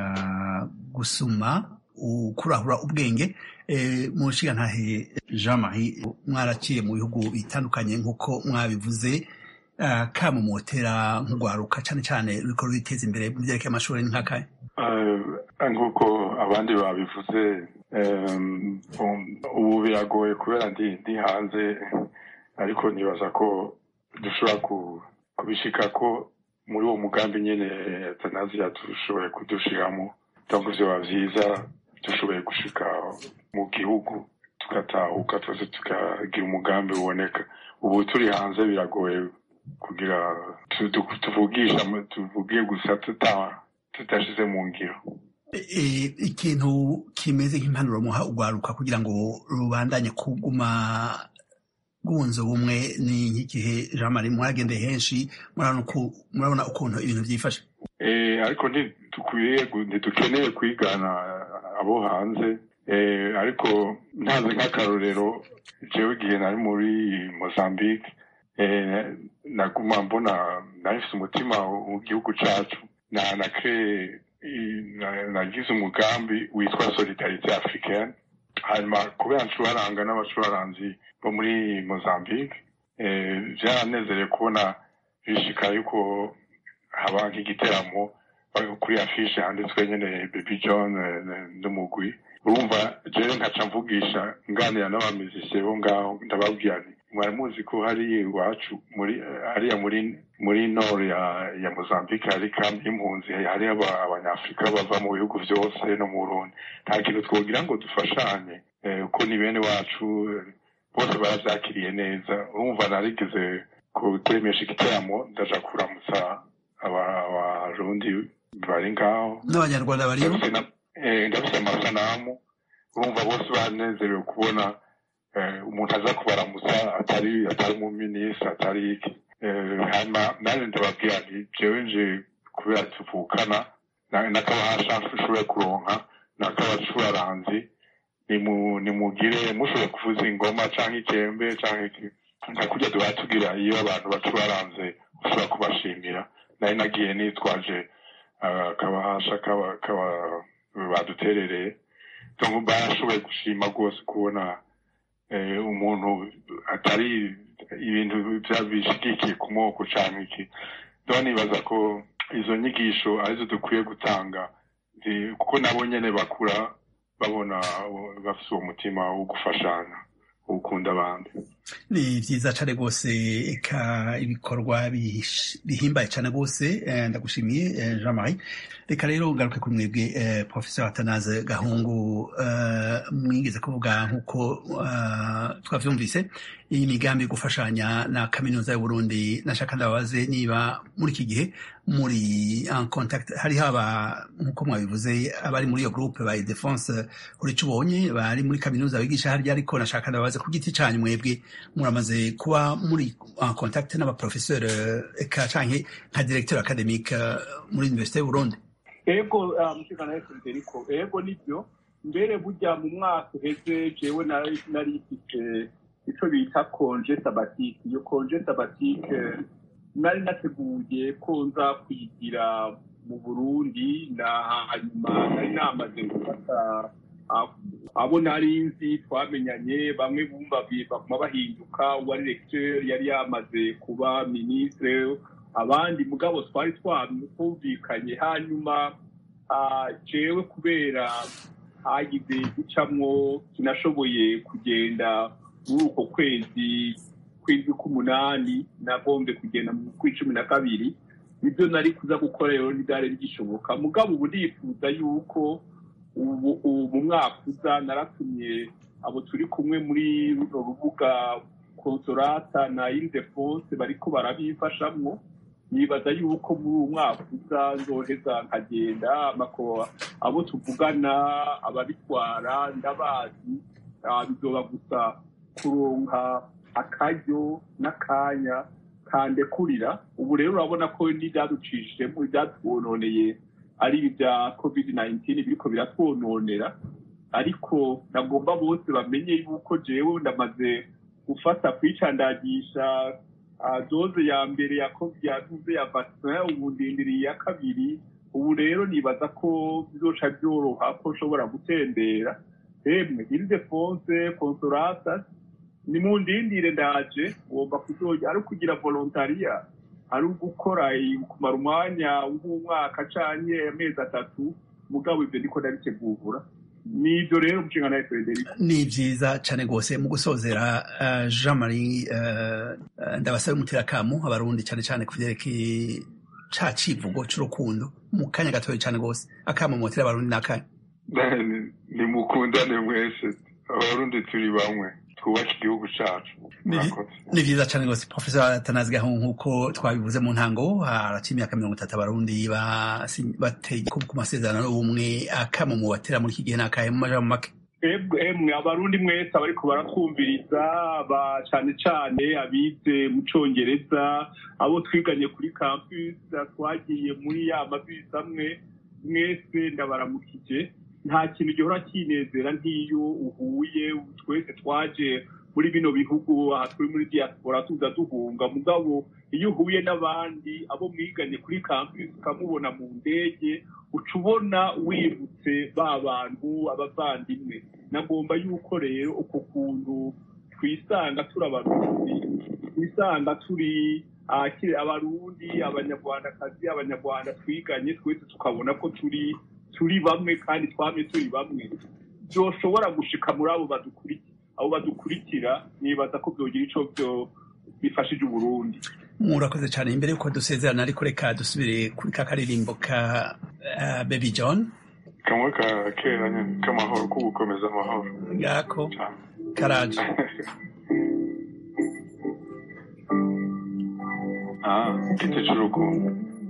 gusuma ukurahura ubwenge Eh, mu nshingantahe jean marie mwaraciye mu bihugu bitandukanye nk'uko mwabivuze akamo motera nk'urwaruka cyane cyane ruriko rwiteza imbere mu byerekeye amashuri ni nk'akahe
Eh, nk'uko abandi babivuze em, um, ubu biragoye kubera ndi ndi hanze ariko nibaza ko dushobora ku- kubishika ko muri uwo mugambi nyene tanaziya dushoboye kudushiramo donc vyoba vyiza dushoboye gushika mu gihugu tugatahuka twese tukagira umugambi uboneka ubu turi hanze biragoye kugira tu- tu- tuvugisha tuvuge gusa tuta tudashize mu ngiro
Eh, ikintu kimeze nk'impanuro muha urwaruka kugira ngo rubandanye kuguma rwunze ubumwe ni nk'igihe jean marie mwaragendeye henshi murabona uku- murabona ukuntu ibintu byifashe
Eh, ariko ntidukwiye gu- ntidukeneye kwigana abo hanze Eh, ariko ntaze nk'akarorero jewe igihe nari muri mozambique eh, naguma mbona nari mfise umutima w'igihugu cacu na na cree na- nagize umugambi witwa solidarite africaine hanyuma kubera ncuraranga n'abacuraranzi bo muri mozambique eh, vyaranezereye kubona bishika yuko haba nk'igiteramo bari kuri afishe handitswe nyene baby john eh, eh, n'umugwi urumva jewe nkaca mvugisha nganira n'abamizisiye bo ngaho ndababwira nti mwari muzi ko hari iwacu muri hariya muri muri nord ya ya mozambique hari kambi y'impunzi hari aba- abanyafurika bava mu bihugu byose no mu burundi nta kintu twogira ngo dufashanye eh, kuko ni bene wacu eh, bose barabyakiriye neza urumva narigeze ku- kuremesha igitaramo ndaja kuramutsa aba- abarundi bari ngaho
n'abanyarwanda bariyo
ndabise na- eh, ndabise amasanamu urumva bose banezerewe kubona eh, umuntu aza kubaramutsa atari atari mu minisitiri atari iki Eh, hanyuma nanjye ndababwira nti jewe nje kubera tuvukana na- n'akabahasha nshoboye kuronka n'akabacuraranzi nimu- nimugire mushoboye kuvuza ingoma canke ikembe canke iki nka kurya duhora tugira iyo abantu bacuraranze ushobora kubashimira nari nagiye nitwaje ah, akabahasha kaba- kaba- baduterereye donc barashoboye gushima rwose kubona eh, umuntu atari ibintu vya- bishigikiye ku moko canke iki donc nibaza ko izo nyigisho arizo dukwiye gutanga zi- kuko nabo nyene bakura babona uh, bafise uwo mutima wo gufashanya wo gukunda abandi
ni vyiza cane rwose eka ibikorwa bihish- bihimbaye cane rwose eh, ndagushimiye eh, jean marie reka rero ngaruke kuri mwebwe eh, professeur atanaze gahungu eh, mwigeze kuvuga nk'uko eh, twavyumvise iyi migambi yo gufashanya na kaminuza y'uburundi nashaka ndababaze niba muri iki gihe muri en contact hari haba nk'uko mwabivuze abari muri iyo groupe ba defense urico ubonye bari muri kaminuza bigisha harya ariko nashaka ndababaze ku giti canyu mwebwe muramaze kuba muri en contact n'abaprofesseur eka canke nka directeur academique eh, muri université y'uburundi
ego mushikana Federico ego nibyo mbere burya mu mwaka uheze jewe nari nari mfite ico bita konje sabatike iyo konje sabatike nari nateguye ko nza kwigira mu burundi na hanyuma nari namaze gufata ah, abo nari nzi twamenyanye bamwe bumva bi- baguma bahinduka uwari lecteur yari yamaze kuba ministre abandi mugabo twari twumvikanye hanyuma ah, jewe kubera hagize gucamwo sinashoboye kugenda muri uko kwezi kwezi k'umunani nagombye kugenda mu kw'icumi na kabiri nibyo nari kuza gukora rero ntibyari bigishoboka mugabo ubu ndifuza yuko ubu ubu mu mwaka uza naratumye abo turi kumwe muri runo rubuga konsorata na ildefonse bariko barabifashamwo nibaza yuko muri uwo mwaka uza nzoheza nkagenda amako abo tuvugana ababitwara ndabazi ah, bizoba gusa kuronka akaryo n'akanya kandekurira ubu rero urabona ko n'ibyaducishijemo ibyatwononeye ari ibi bya covid 19 biriko biratwononera ariko nagomba bose bamenye yuko jewe ndamaze gufata kwicandagisha ah, doze ya mbere ya covid ya doze ya vaccin ubu ndindiriye iya kabiri ubu rero nibaza ko bizoca byoroha ko nshobora gutembera emwe ildefonse consolata ni mu ndindire ndaje ngomba kuzoja ari ukugira volontaria ari ugukora kumara umwanya w'umwaka canke amezi atatu mugabo ivyo niko ndabitegura nivyo rero umushinga nawe Frederico
ni vyiza cane rwose mu gusozera uh, jean marie uh, uh, ndabasabe umuterakamu abarundi cane cane ku vyerekeye ca civugo c'urukundo mu kanya gatoya cane rwose akamo motera abarundi n'akanya
nimukundane mwese abarundi turi bamwe twubake igihugu cacu
Ni-
murakoze
ni vyiza cane rwose professor atanazi gahungu nk'uko twabivuze mu ntango haraca imyaka mirongo itatu abarundi basi- bateye ku ku masezerano y'ubumwe akamo mu batera muri iki gihe n'akahe mu majambo make
Ebwe emwe abarundi mwese abariko baratwumviriza ba cane cane abize mu congereza abo twiganye kuri campus twagiye muri ya mabisi amwe mwese ndabaramukije nta kintu gihora kinezera nk'iyo uhuye twese twaje muri bino bihugu aha turi muri diaspora tuza duhunga mugabo iyo uhuye n'abandi abo mwiganye kuri campus ukamubona mu ndege uca ubona wibutse ba bantu abavandimwe nagomba yuko rero uko kuntu twisanga turi abarundi twisanga turi ah, kiri- abarundi abanyarwandakazi abanyarwanda twiganye twese tukabona ko turi turi bamwe kandi twamye turi bamwe byoshobora gushika muri abo badukurikiye abo badukurikira nibaza ko byogira ico byo bifashije uburundi
murakoze cyane imbere yuko dusezerana ariko reka dusubire kuri ka karirimbo ka uh, baby john
kamwe ka kera nyine k'amahoro ko gukomeza amahoro
ngako
cyane
karaje
ah igiti cy'urukundo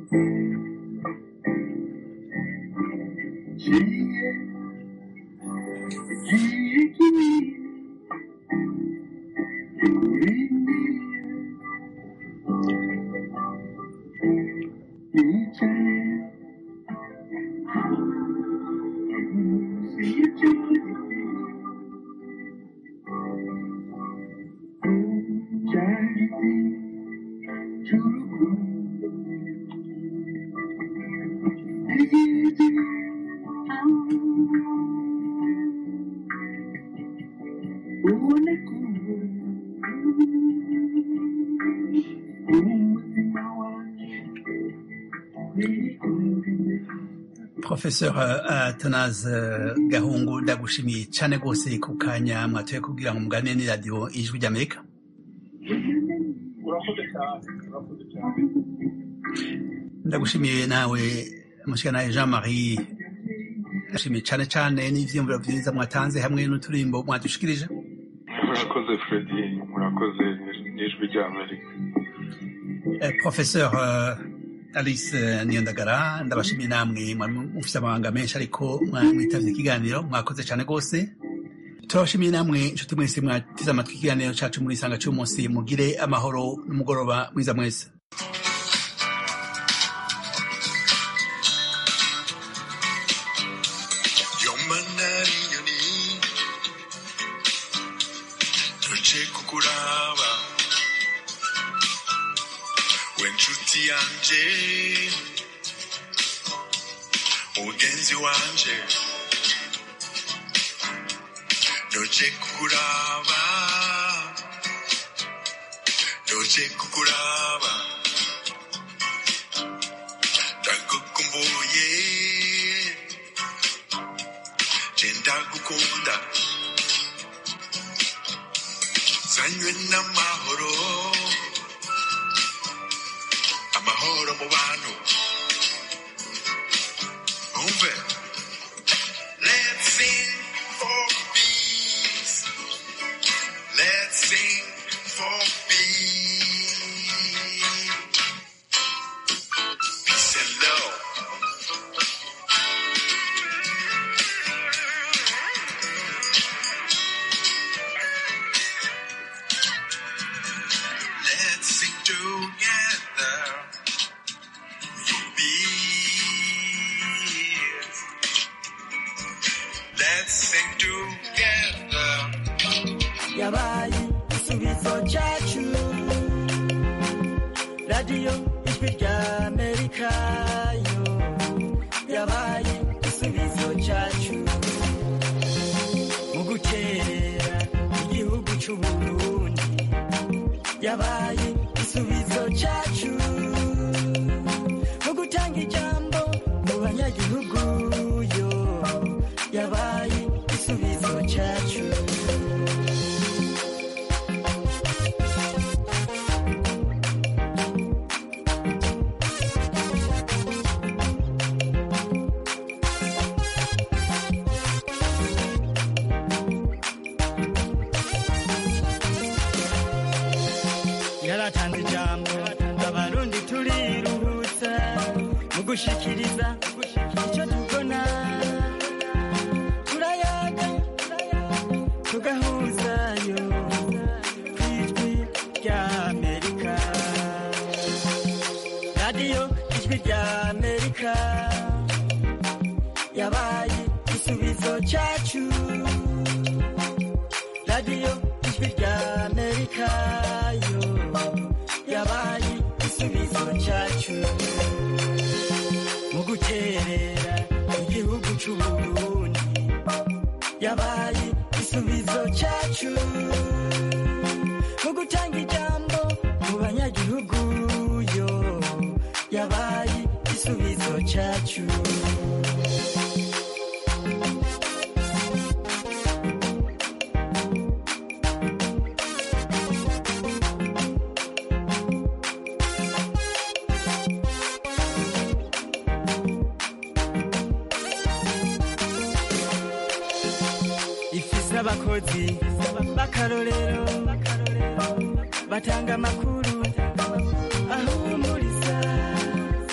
professeur uh, Thonas uh, Gahungu ndagushimiye cyane rwose ku kanya mwatoye kubwira ngo mugane ni radio ijwi ry'Amerika
urakoze cyane urakoze cyane
ndagushimiye nawe mushikanaye Jean Marie ndashimiye cyane cyane n'ivyiyumviro vyiza mwatanze hamwe n'uturimbo mwadushikirije
murakoze fredi murakoze n'ijwi ry'amerika
Eh, professeur uh, Alice eh, Niyondagara ndabashimiye namwe mwari mufite amabanga menshi ariko mwitavye ikiganiro mwakoze cyane rwose turabashimiye namwe inshuti mwese mwateze amatwi ikiganiro cacu muri isanga cy'umunsi mugire amahoro n'umugoroba mwiza mwese
yomanari inyoni tuje kukuraba we nshuti yanje mugenzi wanje doje kukuraba doje kukuraba ndagukumbuye jenda gukunda zanywe n'amahoro amahoro mu bantu umve let's sing for peace let's sing for peace peace and love Let's sing together. Your peace. Let's sing together.
yabaye igisubizo cyacu radiyo ijwi rya amerika yo yabaye igisubizo cyacu mu gukerera igihugu cy'u burundi yabaye igisubizo cyacu mu gutanga ijambo mu banyagihugu yo yabaye igisubizo cyacu yaratanze ijambo abarundi turiruhutsa mu gushikiriza icyo tubona turayaga tugahuzayo ku ijwi rya amerika radiyo ijwi rya amerika yabaye igisubizo cyacu radiyo ijwi rya amerika yo yabaye igisubizo cyacu mu guterera igihugu cy'u burundi yabaye igisubizo cyacu mu gutanga ijambo mu banyagihugu yo yabaye igisubizo cyacu abakozi b'akarorero batanga amakuru